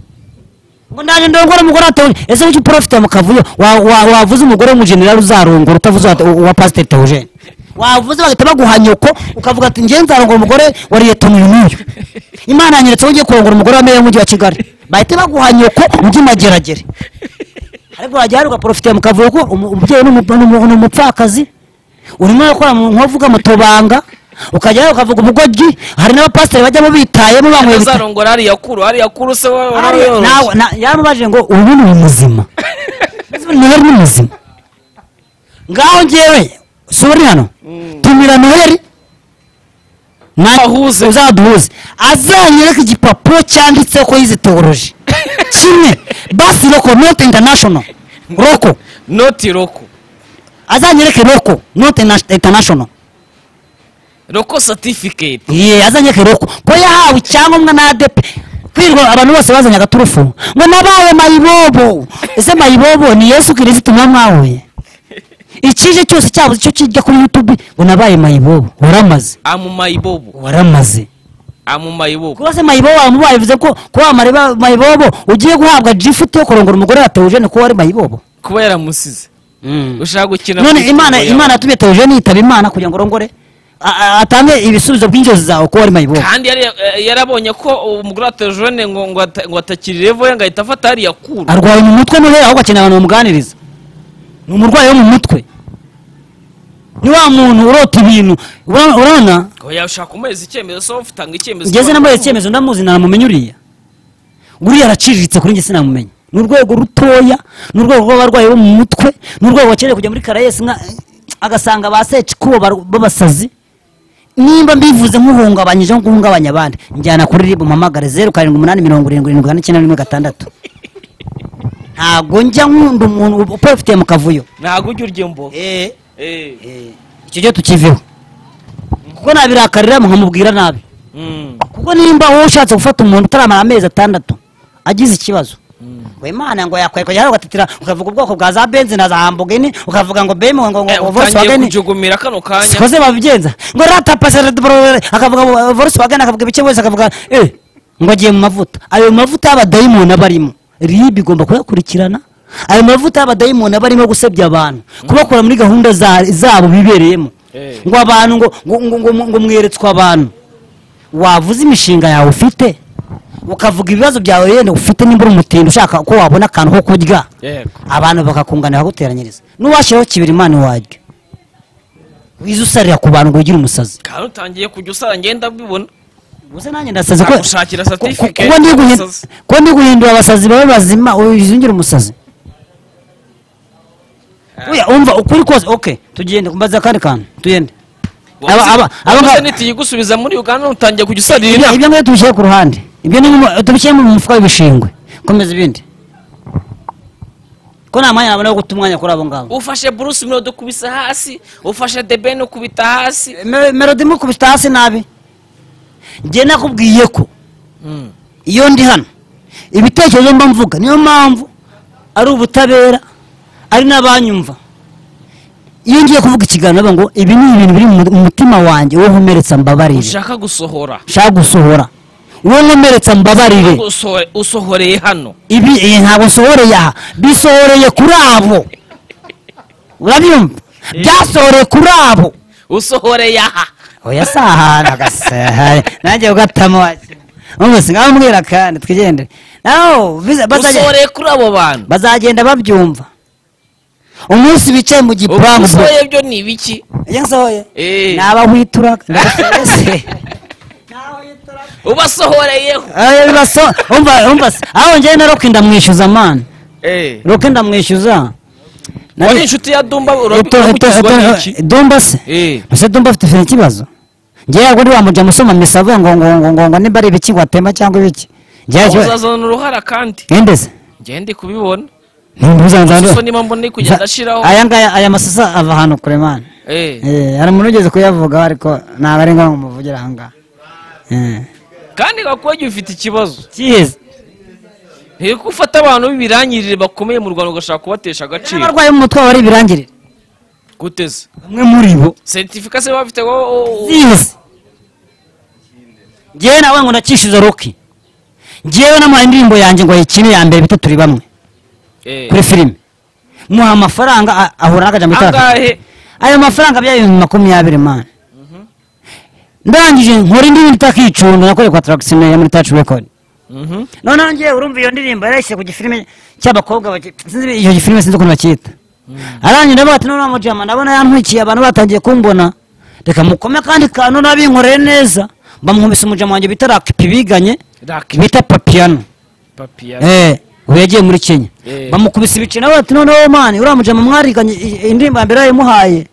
ngo nanjye ndongora umugore atewe ese w'icyo porofite mu kavuyo wa- wa- wavuze umugore w'umujenerali uzarongora utavuze wa- uwa pasiteri teogene wavuze bagahita baguha nyoko ukavuga ati njye nzarongora umugore wa liyetoni uyu n'uyu imana yanyeretse wowe ugiye kurongora umugore wa meya w'umujyi wa kigali bahita baguha nyoko ujye i mageragere ariko wajya hari ugaporofitiye mu kavuyo ko umu- umubyeyi n'umu- n'umu- n'umupfakazi urimo urakora mu nkovuga mu tubanga ukajya hari ukavuga ubugoryi hari n'abapasiteri bajyamo bitayemo banyweye ibita- azarongora hariya kuru hariya kuru se wa- Ariya- warayoroshye. nawe na- yaramubajije ngo ubu ni muzima noheri ni muzima ngaho ngewe si uri hano tumira noheri Ahuze. uzaduhuze azanyereka igipapuro cyanditseho ko yize teoroji kimwe basi roko not international roko noti roko azanyereke roko not ina- international roko certificate ye azanyereke roko ko yahawe icyangombwa na adepe kwirirwa abantu bose bazanye agaturufu ngo nabaye mayibobo ese mayibobo ni yesu kirisiti mwa mwahuye ikije cyose cyabuze icyo kijya kuri yutube ngo nabaye mayibobo waramaze amumayibobo waramaze amumayibobo kuba se mayibobo wamubaye bivuze ko kuba wa Mariba- mayibobo ugiye guhabwa jifuti yo kurongora umugore wa teogene ko wari mayibobo kuba yaramusize ushaka gukina none kuri imana kuru yawe. imana yatumye teogene yitaba imana kugira ngo arongore a- a- atange ibisubizo by'inzozi zawe ko wari mayibobo kandi yari- eh, yarabonye ko umugore wa terojone ngo ngo ata- ngo atakiri revo ye ngo ahita afata hariya kuru arwaye mu mutwe noheri ahubwo akeneye abantu bamuganiriza ni umurwayi wo mu mutwe ni wa muntu urota ibintu Ura- urabona ngo yashaka umuhereza icyemezo so ufitanga icyemezo ngeze nambaye icyemezo ndamuzi nanamumenye uriya uriya araciriritse kuri njye sinamumenya ni urwego rutoya ni urwego rw'abarwayi bo mu mutwe ni urwego bakeneye kujya muri karayesi nka agasanga ba secikubo bar- b'abasazi nimba mbivuze nk'uhungabanyije nko guhungabanya abandi njyana kuri ribu mpamagare zeru karindwi umunani mirongo irindwi irindwi kane icyenda rimwe gatandatu ntabwo njya nkunda umuntu uprofitiye mu kavuyo ntabwo ujya urya mbo Eh. Eh, icyo cyo tukiveho kuko nabirakarira nkamubwira nabi Mm. kuko nimba wowe ushatse gufata umuntu utaramara amezi atandatu agize ikibazo ngo imana ngo yakwereka cyangwa ugatatira ukavuga ubwoko bwa za benzi na za hambogeni ukavuga ngo bemo ngo Eh, ngo utangiye volkswagen kujugumira kano kanya sikoze babigenza ngo rata pasere akavuga ngo volkswagen akavuga ibice wese akavuga eh ngo agiye mu mavuta ayo mavuta y'abadayimoni aba arimo rib igomba kuyakurikirana ayo mavuta y'abadayimoni aba arimo gusebya abantu kubakura muri gahunda za- zabo bibereyemo Eh. ngo abantu ngo ngo ngo ngo- ngo mweretswe abantu wavuze imishinga yawe ufite ukavuga ibibazo byawe yenda ufite nimba uri umutindi ushaka ko wabona akantu ko kurya yego abantu bakakunganira bakaguteranyiriza n'uwashyiraho kibera imana iwanyu wize usarira ku bantu ngo wigire umusazi kandi utangiye kujya usara ngenda mbibona ubuse nanjye ndasazi ko Agushakira certificate ko- ko ndi guhin- y'umusazi. ko ndi guhindura abasazi babe bazima wize ungire umusazi Oya, umva ukuri kose ok tugende mbaza akandi kantu tugende Aba- aba- aba- wabuze nitiyigusubiza muri uganda utangiye kujya usarira ibyo inaha ibyo ngibyo tubishyire ku ruhande ibyo ni mu- tubishyire mu mufuka w'ibishingwe komeza ibindi ko nta mwanya wabona wo guta umwanya kuri abo ngabo ufashe bruce melody ukubisa hasi ufashe debeni ukubita hasi Me- melody mukubita hasi nabi njye nakubwiye ko iyo ndi hano ibitekerezo mba mvuga niyo mpamvu ari ubutabera ari n'abanyumva iyo ngiye kuvuga ikiganiro bavuga ngo ibi ni ibintu biri mu mu mutima wanjye wowe nkomeretsa mbabarire ushaka gusohora nshaka gusohora wowe nkomeretsa mbabarire Usohore- usohoreye hano ibi eh, ntabwo nsohoreye aha bisohoreye kuri abo urabyumva byasohoreye kuri abo usohoreye aha oya si ahantu agasahaye nanjye ugatamo ubu sinamubwira kandi twigendere naho biza- bazagenda- usohoreye kuri abo bantu bazagenda babyumva umunsi bicaye mu gipangu usohoreye byo ni ibiki iyo nsohoye Eh. nabahwitura ndabasohoye. ubasohoreyeho Eh, bibaso- umva- umva se, aho njyewe na roke ndamwishyuza mani roke ndamwishyuza Nari- wari inshuti ya dumba Eto- eto- urabikizwa eto- n'iki domba se Eh. ese domba afite afite ikibazo njyewe ntabwo ndi wamuja musoma misa avuga ngo ngo ngo ngo ngo niba ari ibiki ngo atema cyangwa ibiki njyewe ikibazo- uzazana uruhara kandi Ngende se ngende kubibona so ntibuzanzanza niba mbona uri kugenda ashiraho aya ngaya aya masasa ava ahantu kure mani Eh, Eh, hari umuntu ugeze kuyavuga ariko ntabwo ari ngombwa umuvugira aha ngaha Eh. kandi gakuba igihe ufite ikibazo kiheze ntiyo ufata abantu b'ibirangirire bakomeye mu rwanda ugashaka kubatesha agaciro abarwayi b'umutwe baba ari ibirangirire guteze bamwe muri bo seritifika se baba bafite wowe ziheze njyewe nawe ngo nakishize roki njyewe namuhaye indirimbo yanjye ngo ayikine ya mbere bita turi bamwe kuri filime muha amafaranga a- ahura n'akajambo itaka angahe ayo mafaranga bya ibihumbi makumyabiri mani ndangije nkora indirimbo itaka icundo nakoreye kwa tarakisine yo muri taci rekodi Mhm. noneho njyewe urumva iyo ndirimbo yarayishyize ku gifilime cy'abakobwa baki- sinzi iyo gifilime sinzi ukuntu bacyita arangiye ndavuga ati noneho mujama ndabona yantwikiye abantu batangiye kumbona reka mukome kandi kantu nabinkoreye neza bamuhumisa umujama wanjye bita rakipi biganye Rakipi. bita papiyano papiya Eh, ubu yagiye muri kenya Eh. bamukubise ibice nawe ati noneho mani uriya mujama mwariganye i- indirimbo ya mbere yayimuhaye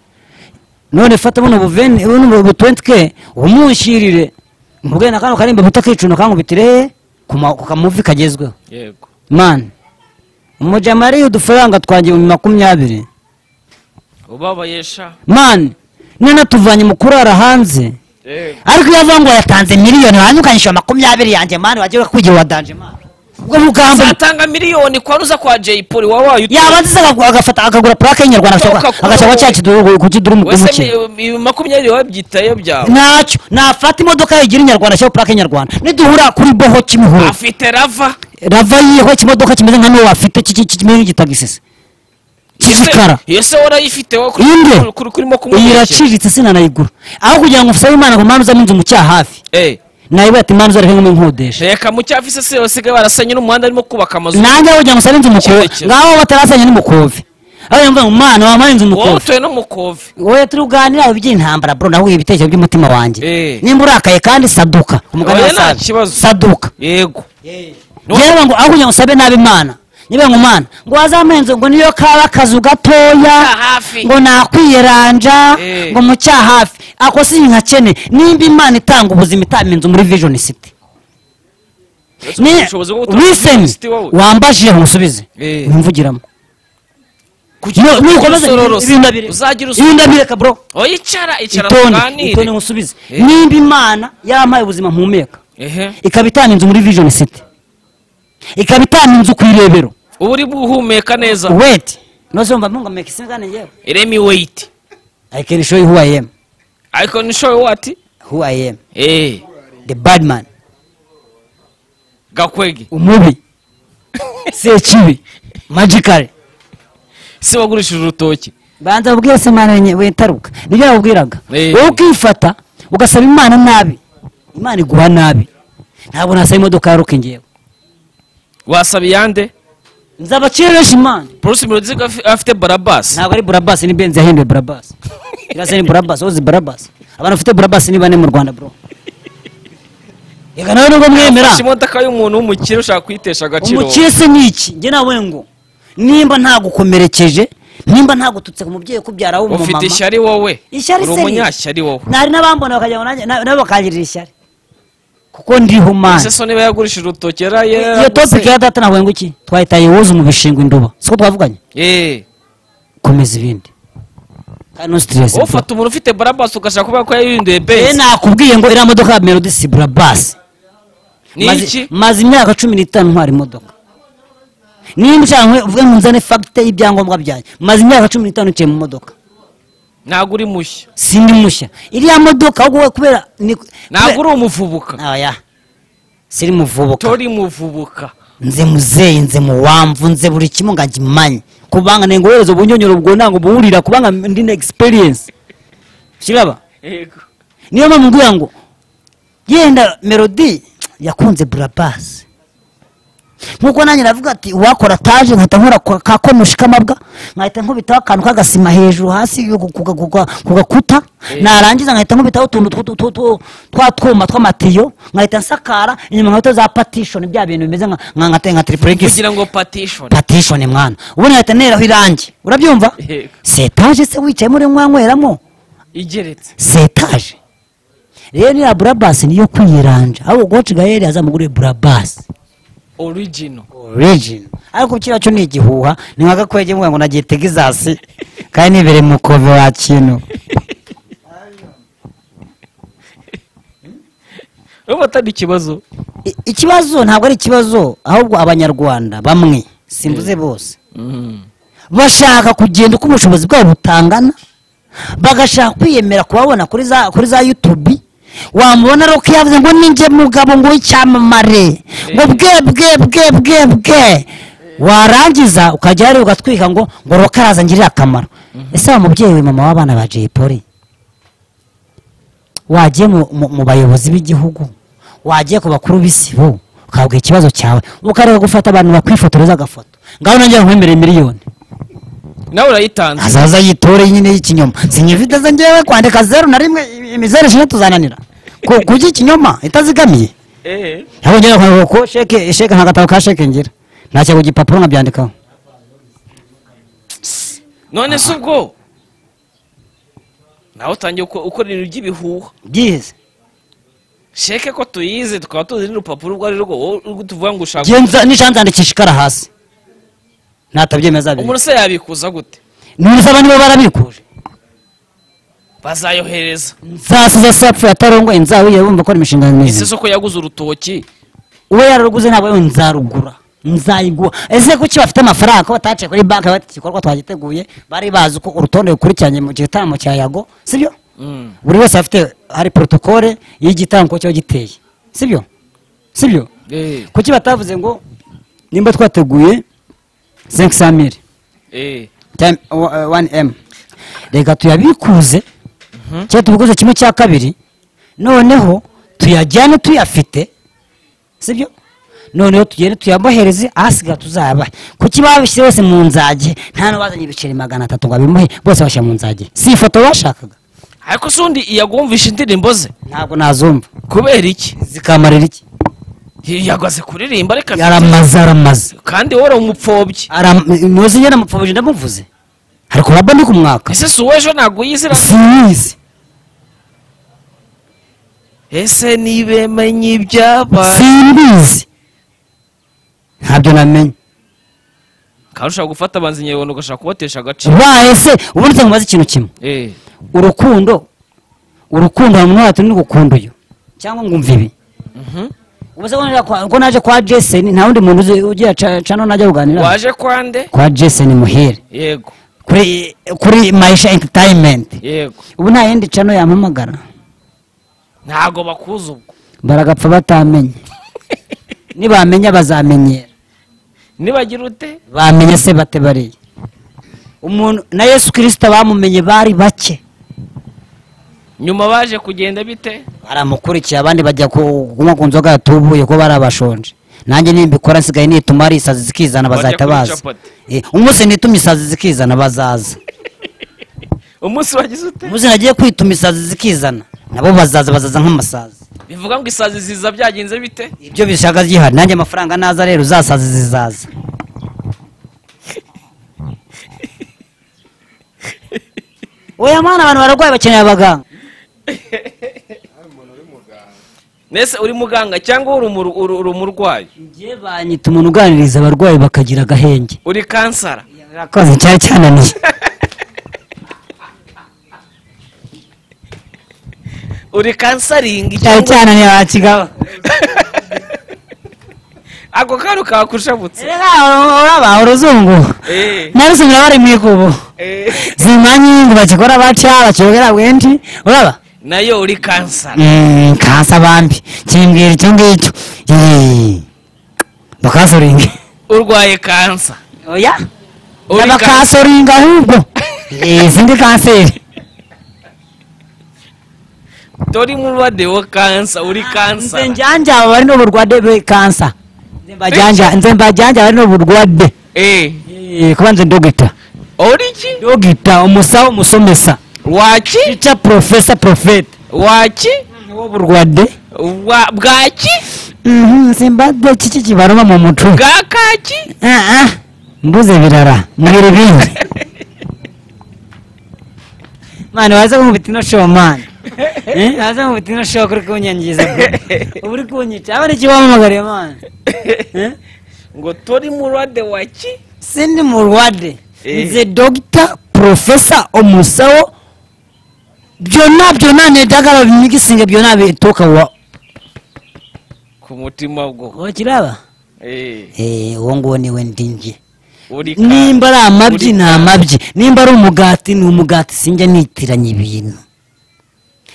none fata buno buveni buno bu 20k umushyirire mvuge na kano karimba buta kicuno kankubitire he ku ma- ku kamuvi kagezweho yego mani umujama yariye udufaranga twanjye ibihumbi makumyabiri ubabayesha mani none tuvanye mu kurara hanze yego ariko iyo avuga ngo yatanze miliyoni hanyuma ukanyishyura makumyabiri yanjye mani wagiye kugira uwa danje mani ubwo bugambo zatanga miliyoni kwanuza kwa jay paul waba wayutuye yabanza agafata akagura plake y'inyarwanda Utoka agashaka- kuri agashaka wowe. cya kiduru ku kiduru mu- wese umuke mi- mi- makumyabiri wabyitayo byawe ntacyo nafata imodoka yigira inyarwanda ashyiraho plake y'inyarwanda niduhura kuri boho kimihuro afite rava rava yiho ikimodoka kimeze nka niwe wafite ki- ki- ki- kimeze nk'igitagisese cy'igikara yose warayifite wowe kuri- inde kuri- kuri- kurimo iyi kumubeshya iraciriritse sinanayigura aho kugira ngo usabe imana ngo mpamvu uzamo inzu mu cyaha hafi Eh, nayibaye ati mpamvu uzareke nk'inkodesha reka mu cyafi se se basigaye barasanye n'umuhanda arimo kubaka amazu nanjye aho kugira ngo usabe inzu mu Kimwe kove kimwe. ngaho batarasenya n'umukove aho yamvuga ngo mwana wampaye inzu mu wowe kove utuye no mu kove wowe turi kuganira iby'intambara bro nahuye ibitekerezo by'umutima wanjye Eh. nimba urakaye kandi saduka umugani Oya, wa nta Sabe. kibazo. saduka yego yewe ngo aho kugira ngo usabe nabi imana nyibenkumana ngo wazamenze ngo niyo kaba akazu gatoya hafi. ngo nakwiyeranja Eh. ngo mucya hafi ako si nkakene nimba imana itanga ubuzima itama inzu muri vision city Uretse Ni- ubushobozi bwo gutura muri listen City wowe. wambajije nkusubize Eh. wimvugiramo Kugira ngo ugire usororosa. ibindabire Uzagire usororosa. ibindabire kabro Oh, icara icara itonde itonde tuganire nkusubize Eh. nimba imana yampaye ubuzima mpumeka ehe ikaba itanga inzu muri vision city ikaba itanga inzu ku irebero uba uri guhumeka neza wait nozomba munga make sense kandi yewe iremi weyiti i can show you who i am ariko nishoye wati who i am eee the bad man gakwege umubi sekibi magical si wagurishije urutoki banza ubwiye se imana wenye- wetaruka nibyo yabubwiraga Eh. wowe ukifata ugasaba imana nabi imana iguha nabi ntabwo nasaba imodoka ya roke ngewe wasaba iyande nzabakireresha imana polisi muruziga afi- afite barabasi ntabwo ari burabasi ni benzi yahinduye burabasi irasa ni burabasi wowe uzi burabasi abantu bafite burabasi ni bane mu rwanda bro reka nawe nubwo mwemera afashe imodoka y'umuntu w'umukire ushaka kuyitesha agaciro umukire se ni iki njye nawe ngo nimba ntagukomerekeje nimba ntagututse ku mubyeyi ukubyara w'umumama ufite ishyari wowe Ishyari uri se ni- umunyashyari wowe ntari n'abambona bakagira ngo nanjye- na- nabo bakangirira ishyari kuko ndiho ese mani so niba yagurishije urutoki yara iyo topiki ya data navuye ngo iki twahita yewoza mu bishingwe induba siko twavuganye yeee komeza ibindi kandi no sitiresi ufata umuntu ufite barabasi ugashaka kuvuga ko yayirinduye Eh, benzi nakubwiye ngo iriya modoka ya melodi si burabasi ni Maze- iki maze imyaka cumi n'itanu ntwara imodoka nimba ushaka nkwe- uvuge ngo nzane fagite y'ibyangombwa byanjye maze imyaka cumi n'itanu ncaye mu modoka ntabwo uri mushya sindi mushya iriya modoka ahubwo we kubera ni ntabwo kubera- uri umuvubuka Oya. siri muvubuka tori muvubuka nze muzeyi nze muwamvu nze buri kimwe ngo agimanye kubanga nengo wohereza ubunyonyoro bwo ntabwo buwurira kubanga ndine experience kiraba yego niyo mpamvu nguya ngo yenda melody yakunze burabasi nkuko nanjye navuga ati uwakora taje nkahita nkora kwa- ka konoshi k'amabwa nkahita nkubitaho akantu k'agasima hejuru hasi ku- ku- ku ku gakuta narangiza nkahita nkubitaho utuntu tw- tw- tw- twa twuma tw'amatiyo nkahita nsakara inyuma nkahita za patishoni bya bintu bimeze nka- nka- nka nka tiripuregisi kugira ngo patishoni patishoni mwana ubundi nkahita nteraho irangi urabyumva Yego. setaje se wicayemo uri nkwankweramo igeretse setaje rero iriya burabasi niyo kwiyiranja ahubwo goci gaheri azamugure burabasi origino origin ariko kiriya cyo ni igihuha ni nka gakwege mvuga ngo nagiye tegizasi kandi nibere mu kove wa kintu urumva atari ikibazo I- ikibazo ntabwo ari ikibazo ahubwo abanyarwanda bamwe simbuze bose bashaka kugenda uko ubushobozi bwabo butangana bagashaka kwiyemera kubabona kuri za kuri za yutubi wamubona roke yavuze ngo ninjye mugabo ngo w'icyamamare ngo bwe bwe bwe bwe bwe warangiza ukajya hariya ugatwika ngo ngo roke araza ngirira akamaro ese wa mubyeyi we mama w'abana ba jay polly wagiye mu- mu mu bayobozi b'igihugu wagiye ku bakuru b'isibo ukabwira ikibazo cyawe ukareba gufata abantu bakwifotoreza agafoto ngaho nanjye nkwemereye miliyoni nawe urayitanze azaza yitore nyine y'ikinyoma sinyifite ze ngewe kwandika zeru na rimwe imizeru ishize tuzananira Ku- kujya ikinyoma itazigamiye eee ntabwo ngira ngo ko sheke sheke nta gatabo ka sheke ngira ntashyira ku gipapuro nkabyandikaho none se ubwo nawe utangiye uko- ukora ibintu by'ibihuha byize sheke ko tuyize tukaba tuzi n'urupapuro urwo ari rwo wowe urwo tuvuga ngo ushaka Ngenza- nishanze yandikisha ikara hasi natabyemeza umuntu bibiri se yabikuza gute nusaba niba barabikuje bazayohereza nzasiza sapfu yatarongoye nzawiye bumva ko ari imishinga ese myiza soko yaguze urutoki uwe yararuguze ntabwo yewe nzarugura nzayigura ese kuki bafite amafaranga ko bataciye kuri banki bati igikorwa twagiteguye bari bazi uko urutonde rukurikiranye mu gitaramo cya yago sibyo Mm. buri wese afite hari protokole y'igitaramo uko kiba giteye sibyo sibyo Eh, kuki batavuze ngo nimba twateguye 500 eh. time o- eh, 1m reka tuyabikuze cyangwa tubikuze kimwe cya kabiri noneho tuyajyane tuyafite sibyo noneho tugende tuyabohereze ahasiga tuzayabahe kuki babishyize bose mu nzage nta n'uwazanye ibiceri magana atatu ngo abimuhe bose bashyira mu nzage si ifoto bashakaga ariko se undi yagumvisha indirimbo ze ntabwo nazumva kubera iki zikamarira iki yagaze kuririmba reka yaramaze aramaze kandi wowe uri umupfobyi Aram- muzi nyine amapfobije ndamuvuze hari kuraba ndi kumwaka ese si uwo ejo ntabwo yizira sinizi ese nibemenye ibyabaye simbizi ntabyo namenye kandi ushaka gufata abanzi nyabona ugashaka kubatesha agaciro ubaye se ubundi se nkubaze ikintu kimwe Eh, urukundo urukundo hari umuntu wahatira n'ugukunda uyu cyangwa ngumva ibi mhm. ubuse ko naje kwa- ko naje kwa jeseni nta wundi muntu uzi- ugira ca- cano najya kuganira waje kwande kwa jeseni muhire yego kuri kuri maisha entertainment yego ubu nta yindi cano yampamagara ntago bakuzi ubwo baragapfa batamenye nibamenya bazamenyera nibagira ute bamenye se bate bariya umuntu na yesu kirisita bamumenye bari bake nyuma baje kugenda bite baramukurikiye abandi bajya ku- kunywa ku nzoga yatubuye ko bari abashonje nanjye nimbikora nsigaye nituma ari isazi zikizana Bajya bazahita kurya baza capati. Eh, umunsi nitumye isazi zikizana bazaza umunsi wagize ute umunsi nagiye kwituma isazi zikizana nabo bazaza bazaza nk'amasazi bivuga ngo isazi ziza byagenze bite ibyo bishaka gihari nanjye amafaranga naza rero uzasazi zizaza oya mwana abantu bararwaye bakeneye abaganga nese uri muganga cyangwa uri umu- uri- uri umurwayi ngiye banyita umuntu uganiriza abarwayi bakagira agahenge uri kansara urakoze cyari cyananiye uri kansaringi cyari cyangwa cyananiye bakigabo ako kantu kakushabutse urabaha uruzungu Eh, narusumira bari mu ikubo eh. zimanyingi bakikora baca bakiyogera bwinshi uraba nayo uri kansara Mm, kansa bambi kimbwira icyo ngicyo Yee. bakasoringa urwaye kansa oya Uri n'abakasoringa ahubwo Eh, izindi kanseri tori mulwadde wo kansa uri kansara nze njanja bari n'uburwadde bwe kansa Nze mbajanja- nze mbajanja bari n'uburwadde Eh, Eh, kuba nze dogita ori ki dogita umusawo umusomesa waki tica profesa profeta waki w'uburwadde Wa- bwaki Mhm, simbadde kiki kibaruma mu mutwe bwa kaki Ah, ah, mbuze birara mubiri bingi mani waze kumubita ino show mani Eh, waze kumubita ino show kuri kunyangiza ubu uri kunyica aba nikiwamamagariye mani Eh, ngo tori mulwadde waki sindi mulwadde Eh. nze dogita profesa omusawo byonna byonna nedagala bimikisinga byonna bituuka wa ku mutima gwo okiraba Eh, uwo nguwo niwe ndinje uri kansa. nimba ari amabyi Uri ni amabyi nimba ari umugati ni umugati sinjya nitiranya ibintu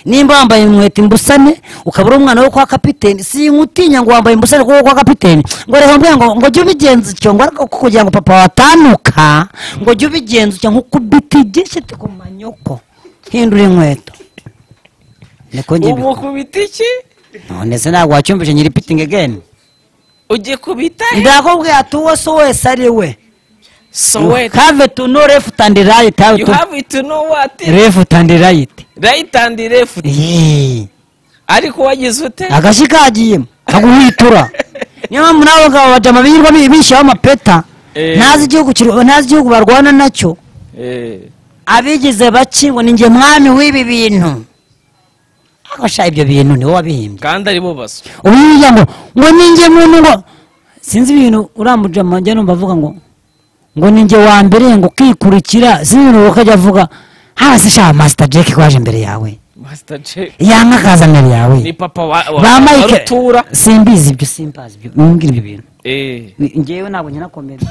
nimba wambaye inkweto imbusane ukaba uri umwana wo kwa kapiteni sinkutinya ngo wambaye imbusane kuko kwa kapiteni ngo reka mbwira ngo ngo jya ubigenza utyo ngo ariko kugira ngo papa watanuka ngo jya ubigenza utyo nk'ukubita igishiti ku manyoko hindura inkweto niko njye ubu kubita iki none se ntabwo wacyumvise nyiri pitingi again ugiye kubita he? ndakubwira ati uwo so wese ari we so wait have to know left and right have you to have it to know what left and right right and left Yee. ariko wagize ute agashi kagiyemo kaguhwitura niyo mpamvu n'abo ngabo bajya amabirwa bishyiraho amapeta Eh. ntazi igihugu kiru- ntazi igihugu barwana nacyo Eh, abigize bake ngo ninjye mwami w'ibi bintu agasha ibyo bintu niwe wabihimbye kandi arimo baswa ubu hirya ngo ngo ninjye muntu ngo sinzi ibintu urambuje amajya numva avuga ngo ngo ninjye wa mbere ngo ukikurikira sinzi ibintu ukajya avuga hasi sha masita jeki waje imbere yawe master j yanga akaza imbere yawe ni papa wa wa- ba wa mike rutura simbizi ibyo simbazi ibyo mbwira ibyo bintu Eh, ngewe ntabwo nyinakomeza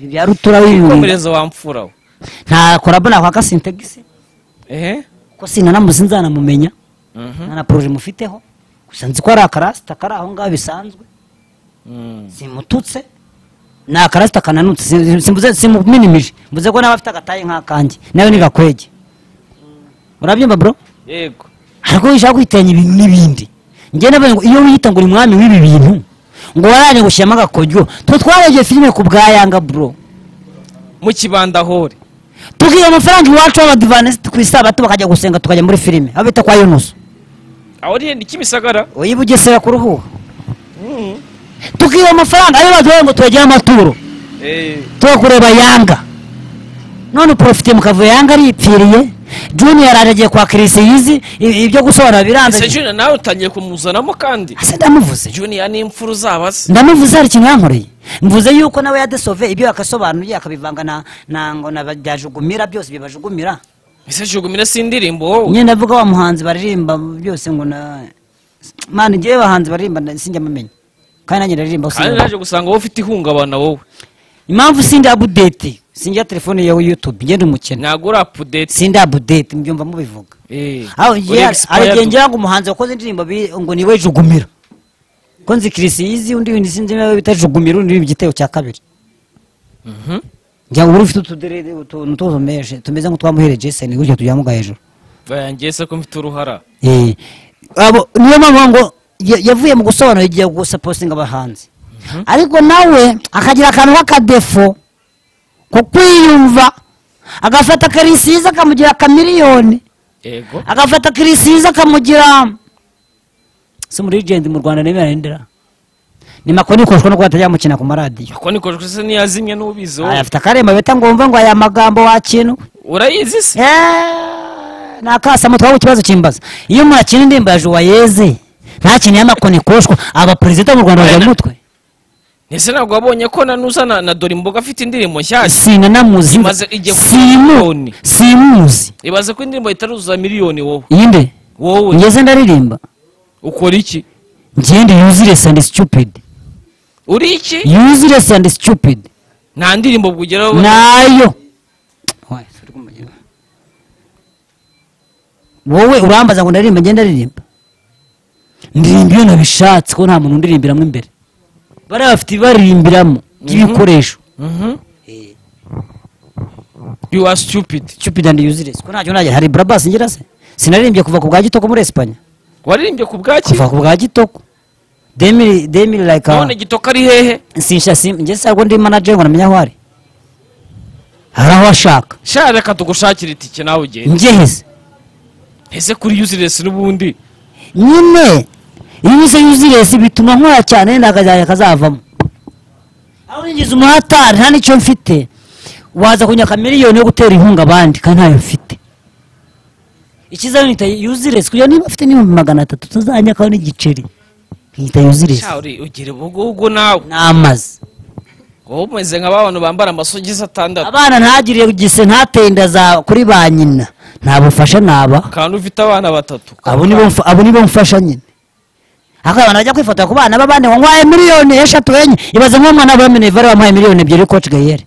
ibi bya rutura w'ibintu komereza wa mfura we. nta korabo nakwaka sintegisi ehe kuko sinanamuzi nzanamumenya Mhm. nta na poroje mufiteho gusa nzi ko ari akarasita kari aho ngaho bisanzwe Mm. simututse ni akarasita kananutse si- simbuze- simuminimije mvuze ko nawe afite agataye nk'akanjye nawe ni gakwege urabyumva bro yego ariko wishaka kwitanya ibi n'ibindi njye nabaye ngo iyo wiyita ngo uri mwami w'ibi bintu ngo waraje gushyiramo agakojyo twe twarebye filime ku bwa yanga bro mu kibandahore tukiga amafaranga iwacu w'abadivanisiti ku isabato bakajya gusenga tukajya muri filime aho bita kwa yunusu aho uriye ni kimisagara uyu bugesera kuruhuha tukiba amafaranga ayo baduhaye ngo tubagire amaturo tubakureba yanga none porofite mukavuyo yanga aripfiriye junior araje agiye kwa kirisiyizi ibyo gusobanura biranze ese juniya nawe utangiye kumuzanamo kandi ase ndamuvuze juniya ni imfura uzaba se ndamuvuze hari ikintu yankoreye mvuze yuko nawe yadesove ibyo yakasobanuye akabivanga na na ngo na byajugumira byose bibajugumira ese jugumire si indirimbo wowe nyine ndavuga wa muhanzi baririmba byose ngo na mani njyewe abahanzi baririmba na- sinjya amamenya kandi nanjye ndaririmba kandi sinjya naje gusanga wowe ufite ihungabana wowe impamvu sinjya abudeti sinjya telefone yawe yutube ngende umukene ntabwo uri apudeti sinjya abudeti mbyumva mubivuga aho uragenda aragengera ngo umuhanzi wakoze indirimbo bi- ngo niwe jugumira ko nzi kirisiyizi undi windi sinzi nawe bita jugumira undi wimba igitego cya kabiri njya uba ufite utuderede utuntu tuzumeje tumeze nk'utwamuhere jeseni gutyo tujyamuga hejuru bayangese ko mfite uruhara Eh, abo niyo mpamvu ngo ya- yavuye mu gusobanura igiye gusapositinga abahanzi ariko nawe akagira akantu k'akadefo ko kwiyumva agafata karisiza akamugira akamiliyoni yego agafata kirisiza akamugira si muri rigendi mu rwanda nemera ndera ni makoni ikoreshwa no kuba batajya bamukina ku maradiyo ako nikoreshwa se niyazimye n'ubizi wowe afite akaremba bita ngomva ngo aya magambo wakina urayizi se ni akasamo twaba ikibazo kimbaza iyo umuntu akina indirimbo ya juwayeze ntakeneye amakoni ikoreshwa aba perezida mu rwanda bajya mu mutwe ese ntabwo wabonye ko nanuza na, na dore imboga afite indirimbo nshyashya sinanamuzi Imaze igiye kuba simu miliyoni. simuzi ibaze ko indirimbo itaruzuza miliyoni wowe iyinde wowe ngeze ndaririmba ukora iki ngende useless and stupid uri iki useless and stupid nta ndirimbo bwugeraho nayo wowe urambaza ngo ndaririmba ngenda aririmba ndirimba iyo nabishatse ko nta muntu undirimbiramo imbere bariya bafite ibaririmbiramo ry'ibikoresho you are stupid stupid and useless ko ntacyo najya hari brabas ngira se sinaririmbye kuva ku bwa gitoko muri Espanya waririmbye ku bwaki kuva ku bwa gitoko demiri demiri like a- none gitoka ari hehe sinsha sim njye se ahubwo ndi manager ngo namenya aho ari hari aho ashaka sha reka tugushakire itike nawe ugenda njye heze ese kuri useless n'ubundi nyine iyo unyuze useless bituma nkora cyane wenda akazajya akazavamo aho ninjiza umuhatari nta n'icyo mfite waza kunyaka miliyoni yo gutera inkunga abandi kandi ntayo mfite ikiza nita useless kugira niba ufite n'ibihumbi magana atatu utazanyakaho n'igiceri nkita useless sha uri ugira ubwo ubwo nawe n'amazi wowe umeze nka ba bantu bambara amasogisi atandatu abana ntagire gise ntateye inda za kuri ba nyina nta bufasha naba kandi ufite abana batatu abo nibo mfa- abo nibo mfasha nyine ariko abantu bajya kwifotora ku bana b'abandi ngo nkwaye miliyoni eshatu enye ibaze nk'umwana wa minevare wamuhaye miliyoni ebyiri koci gayere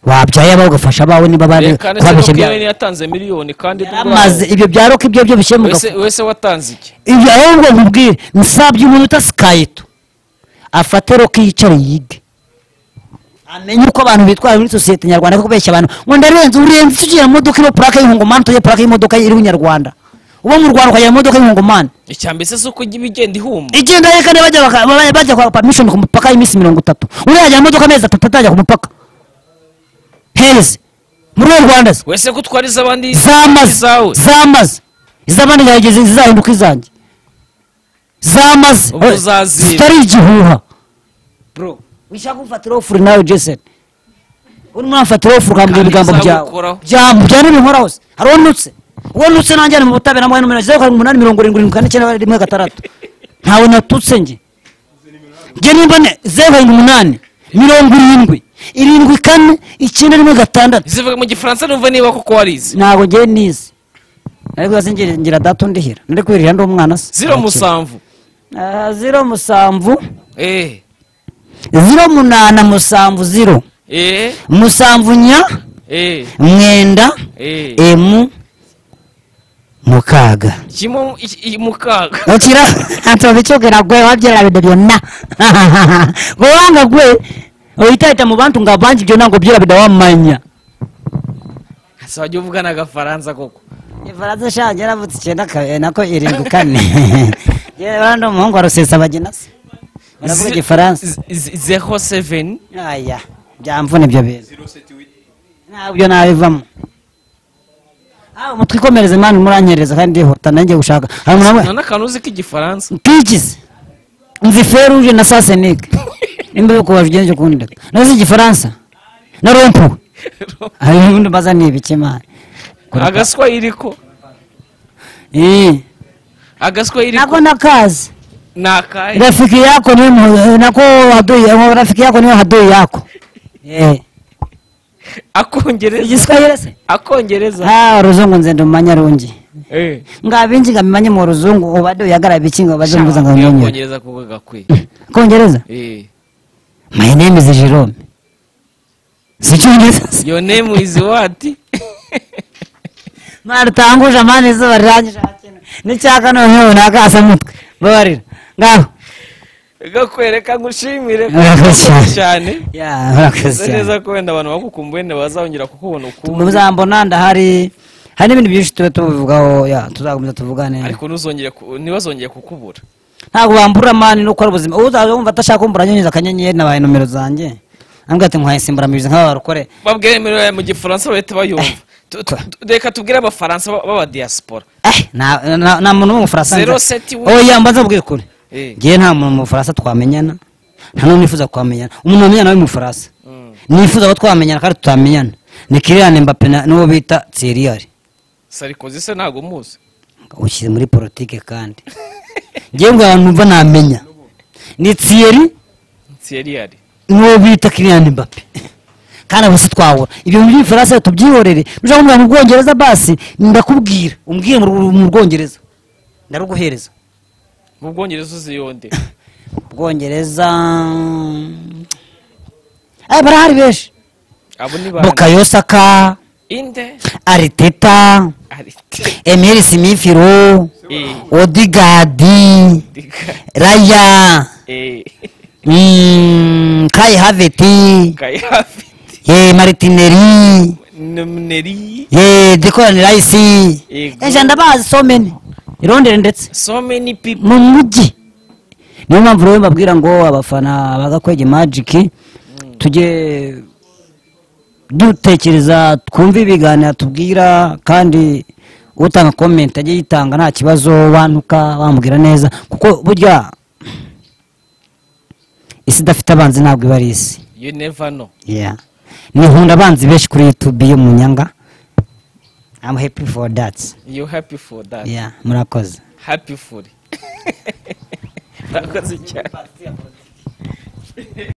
wabyaye abawe ugafasha abawe niba bari reka ndetse no kubabeshya kuba ibya- yatanze miliyoni kandi yaramaze ibyo bya roka ibyo byo bikemuka wese wese watanze iki ibyo ahubwo nkubwire nsabye umuntu utasikayeto afate roka yicare yige amenye uko abantu bitwara muri sosiyete nyarwanda ko kubeshya abantu ngo ndarenze urenze tugiye mu modoka iriho purake y'ihungomani tugiye purake y'imodoka iriho inyarwanda uba mu rwanda ukagira imodoka y'ihungomani icya mbese si uko ujya ibigenda ihumba igenda reka niba bajya baka- baba- bajya kwa permission ku mupaka y'iminsi mirongo itatu uriya ajya mu modoka amezi atatu atajya ku mupaka heze muri uwo rwanda se wese ko utwariza abandi zamaze izawe zamaze iz'abandi zageze zizahinduka izanjye zamaze Ubwo uzazira. zitari igihuha bro wishaka kumfatiraho furi nawe jason urimo urafatiraho furi ukambwira Kandi ibigambo byawe bizagukoraho. Bya- bya n'ibinkoraho se hari uwo nutse uwo nutse nanjye ari mu butabera mbaye nomero zeru karindwi umunani mirongo irindwi irindwi kane icyenda rimwe gatandatu ntawe natutse njye njye nimba ne zeru karindwi umunani mirongo irindwi irindwi kane icyenda rimwe gatandatu zivuga mu gifaransa numva niba koko warizi ntabwo ngewe nize ariko hasi ngira ngira data undihira nari kwirira ndi umwana se ziro musamvu Ah, ziro musamvu eh ziro munana musamvu ziro eh musamvu nya eh mwenda eh emu mukaaga kimo iki- i- mukaga okira atobikyogera gwe wabyera bino byonna gwe wanga gwe oyitaita mu bantu nga bangi byonna ngaobyera bida wamanya azajya uvugana agafaransa koko ifaransa sha yaravutse icyenda ka- nako irindwi kane yewe ndi umuhungu wa rusesa bagina se baravuga Zi- igifaransa z- z- zero seven aya byamvuna ibyo bintu ntabyo nabivamo Ah, umutwe ikomereze mani muranyereza kandi ndihuta nanjye gushaka hari umuntu none akantu uzi k'igifaransa pigizi nzi feruje na sasenike nimba yo kubaje ugenje ukundi nazi igifaransa na rompo hari ubundi mbaza ni ibiki mani agaswa iriko Eh, agaswa iriko nako nakazi ni akahe rafiki yako ni mu- nako adui rafiki yako niyo adui yako Eh, akongereza igiswahili se akongereza ah ruzungu nze ndumanya rungi Eh. ngabinji ngamenye mu ruzungu ubade uyagara bikinga baje mvuza Shaka, ngamenye akongereza kuko gakwiye kongereza Eh. my name is Jerome sicyongereza your name is what mwaritanguje amani izuba rirangije hakino n'icyaka noneho runaka asa mutwe babarira ngaho gakwereka ngushimire Urakoze Urakoze cyane. cyane ya murakoze usa cyane neza ko wenda abantu bagukumbuye ntibazongera kukubona ukundi muzambona ndahari hari n'ibindi byinshi tuba tubivugaho ya tuzakomeza tuvugane ariko ntuzongere ku- ntibazongere kukubura ntabwo bambura mani nuko ari ubuzima uzaza wumva atashaka kumbura anyonyeza akanyenyeri nabaye nomero zanjye ambwira ati nkwaye insimburamirizi nk'aba barukore babwire imibare mu gifaransa bahita bayumva Tu- tu- tu- reka tubwire abafaransa ba- b'abadiyasipora Eh, nta nta- nta muntu w'umufaransa Zero seti we. oya mbanza mbwire ukuri Eh. ngewe nta muntu w'umufaransa twamenyana nta n'uwo nifuza kwamenyana umuntu wamenyana nawe w'umufaransa nifuza ko twamenyana kandi tutamenyana ni kiriyani mbape na- n'uwo bita tsiriyari sarikozi se ntabwo muzi ushyize muri politike kandi ngewe ngo abantu mva ntamenya ni tsiyeri nsiyeriyari n'uwo bita kiriyani mbape kandi abo si twabura ibyo mu by'umufaransa tubyihorere nushaka kumubwira mu bwongereza basi ndakubwira umbwire mu Rw- mu bwongereza ndaruguhereza mu bwongereza uzi yonde bwongereza eh, barahari benshi abo ni bande bukayosaka inde ariteta arite emeri simifiro Eh, odigadi diga, raya eh, mm, kai haveti kayafi ye maritineri nomineri ye dekorani rayisi Yego. ejo ndabazi so many irondere ndetse so many people mu mujyi niyo mpamvu rero mbabwira ngo abafana bagakwege magiki tujye dutekereza twumve ibiganiro atubwira kandi utanga komenti ajye yitanga nta kibazo wantuka wamubwira neza kuko burya isi idafite abanzi ntabwo iba ari isi you never know Yeah. ni nkunda abanzi benshi kuri youtube yo mu nyanga I'm happy for that you happy for that yeah murakoze happy for urakoze cyane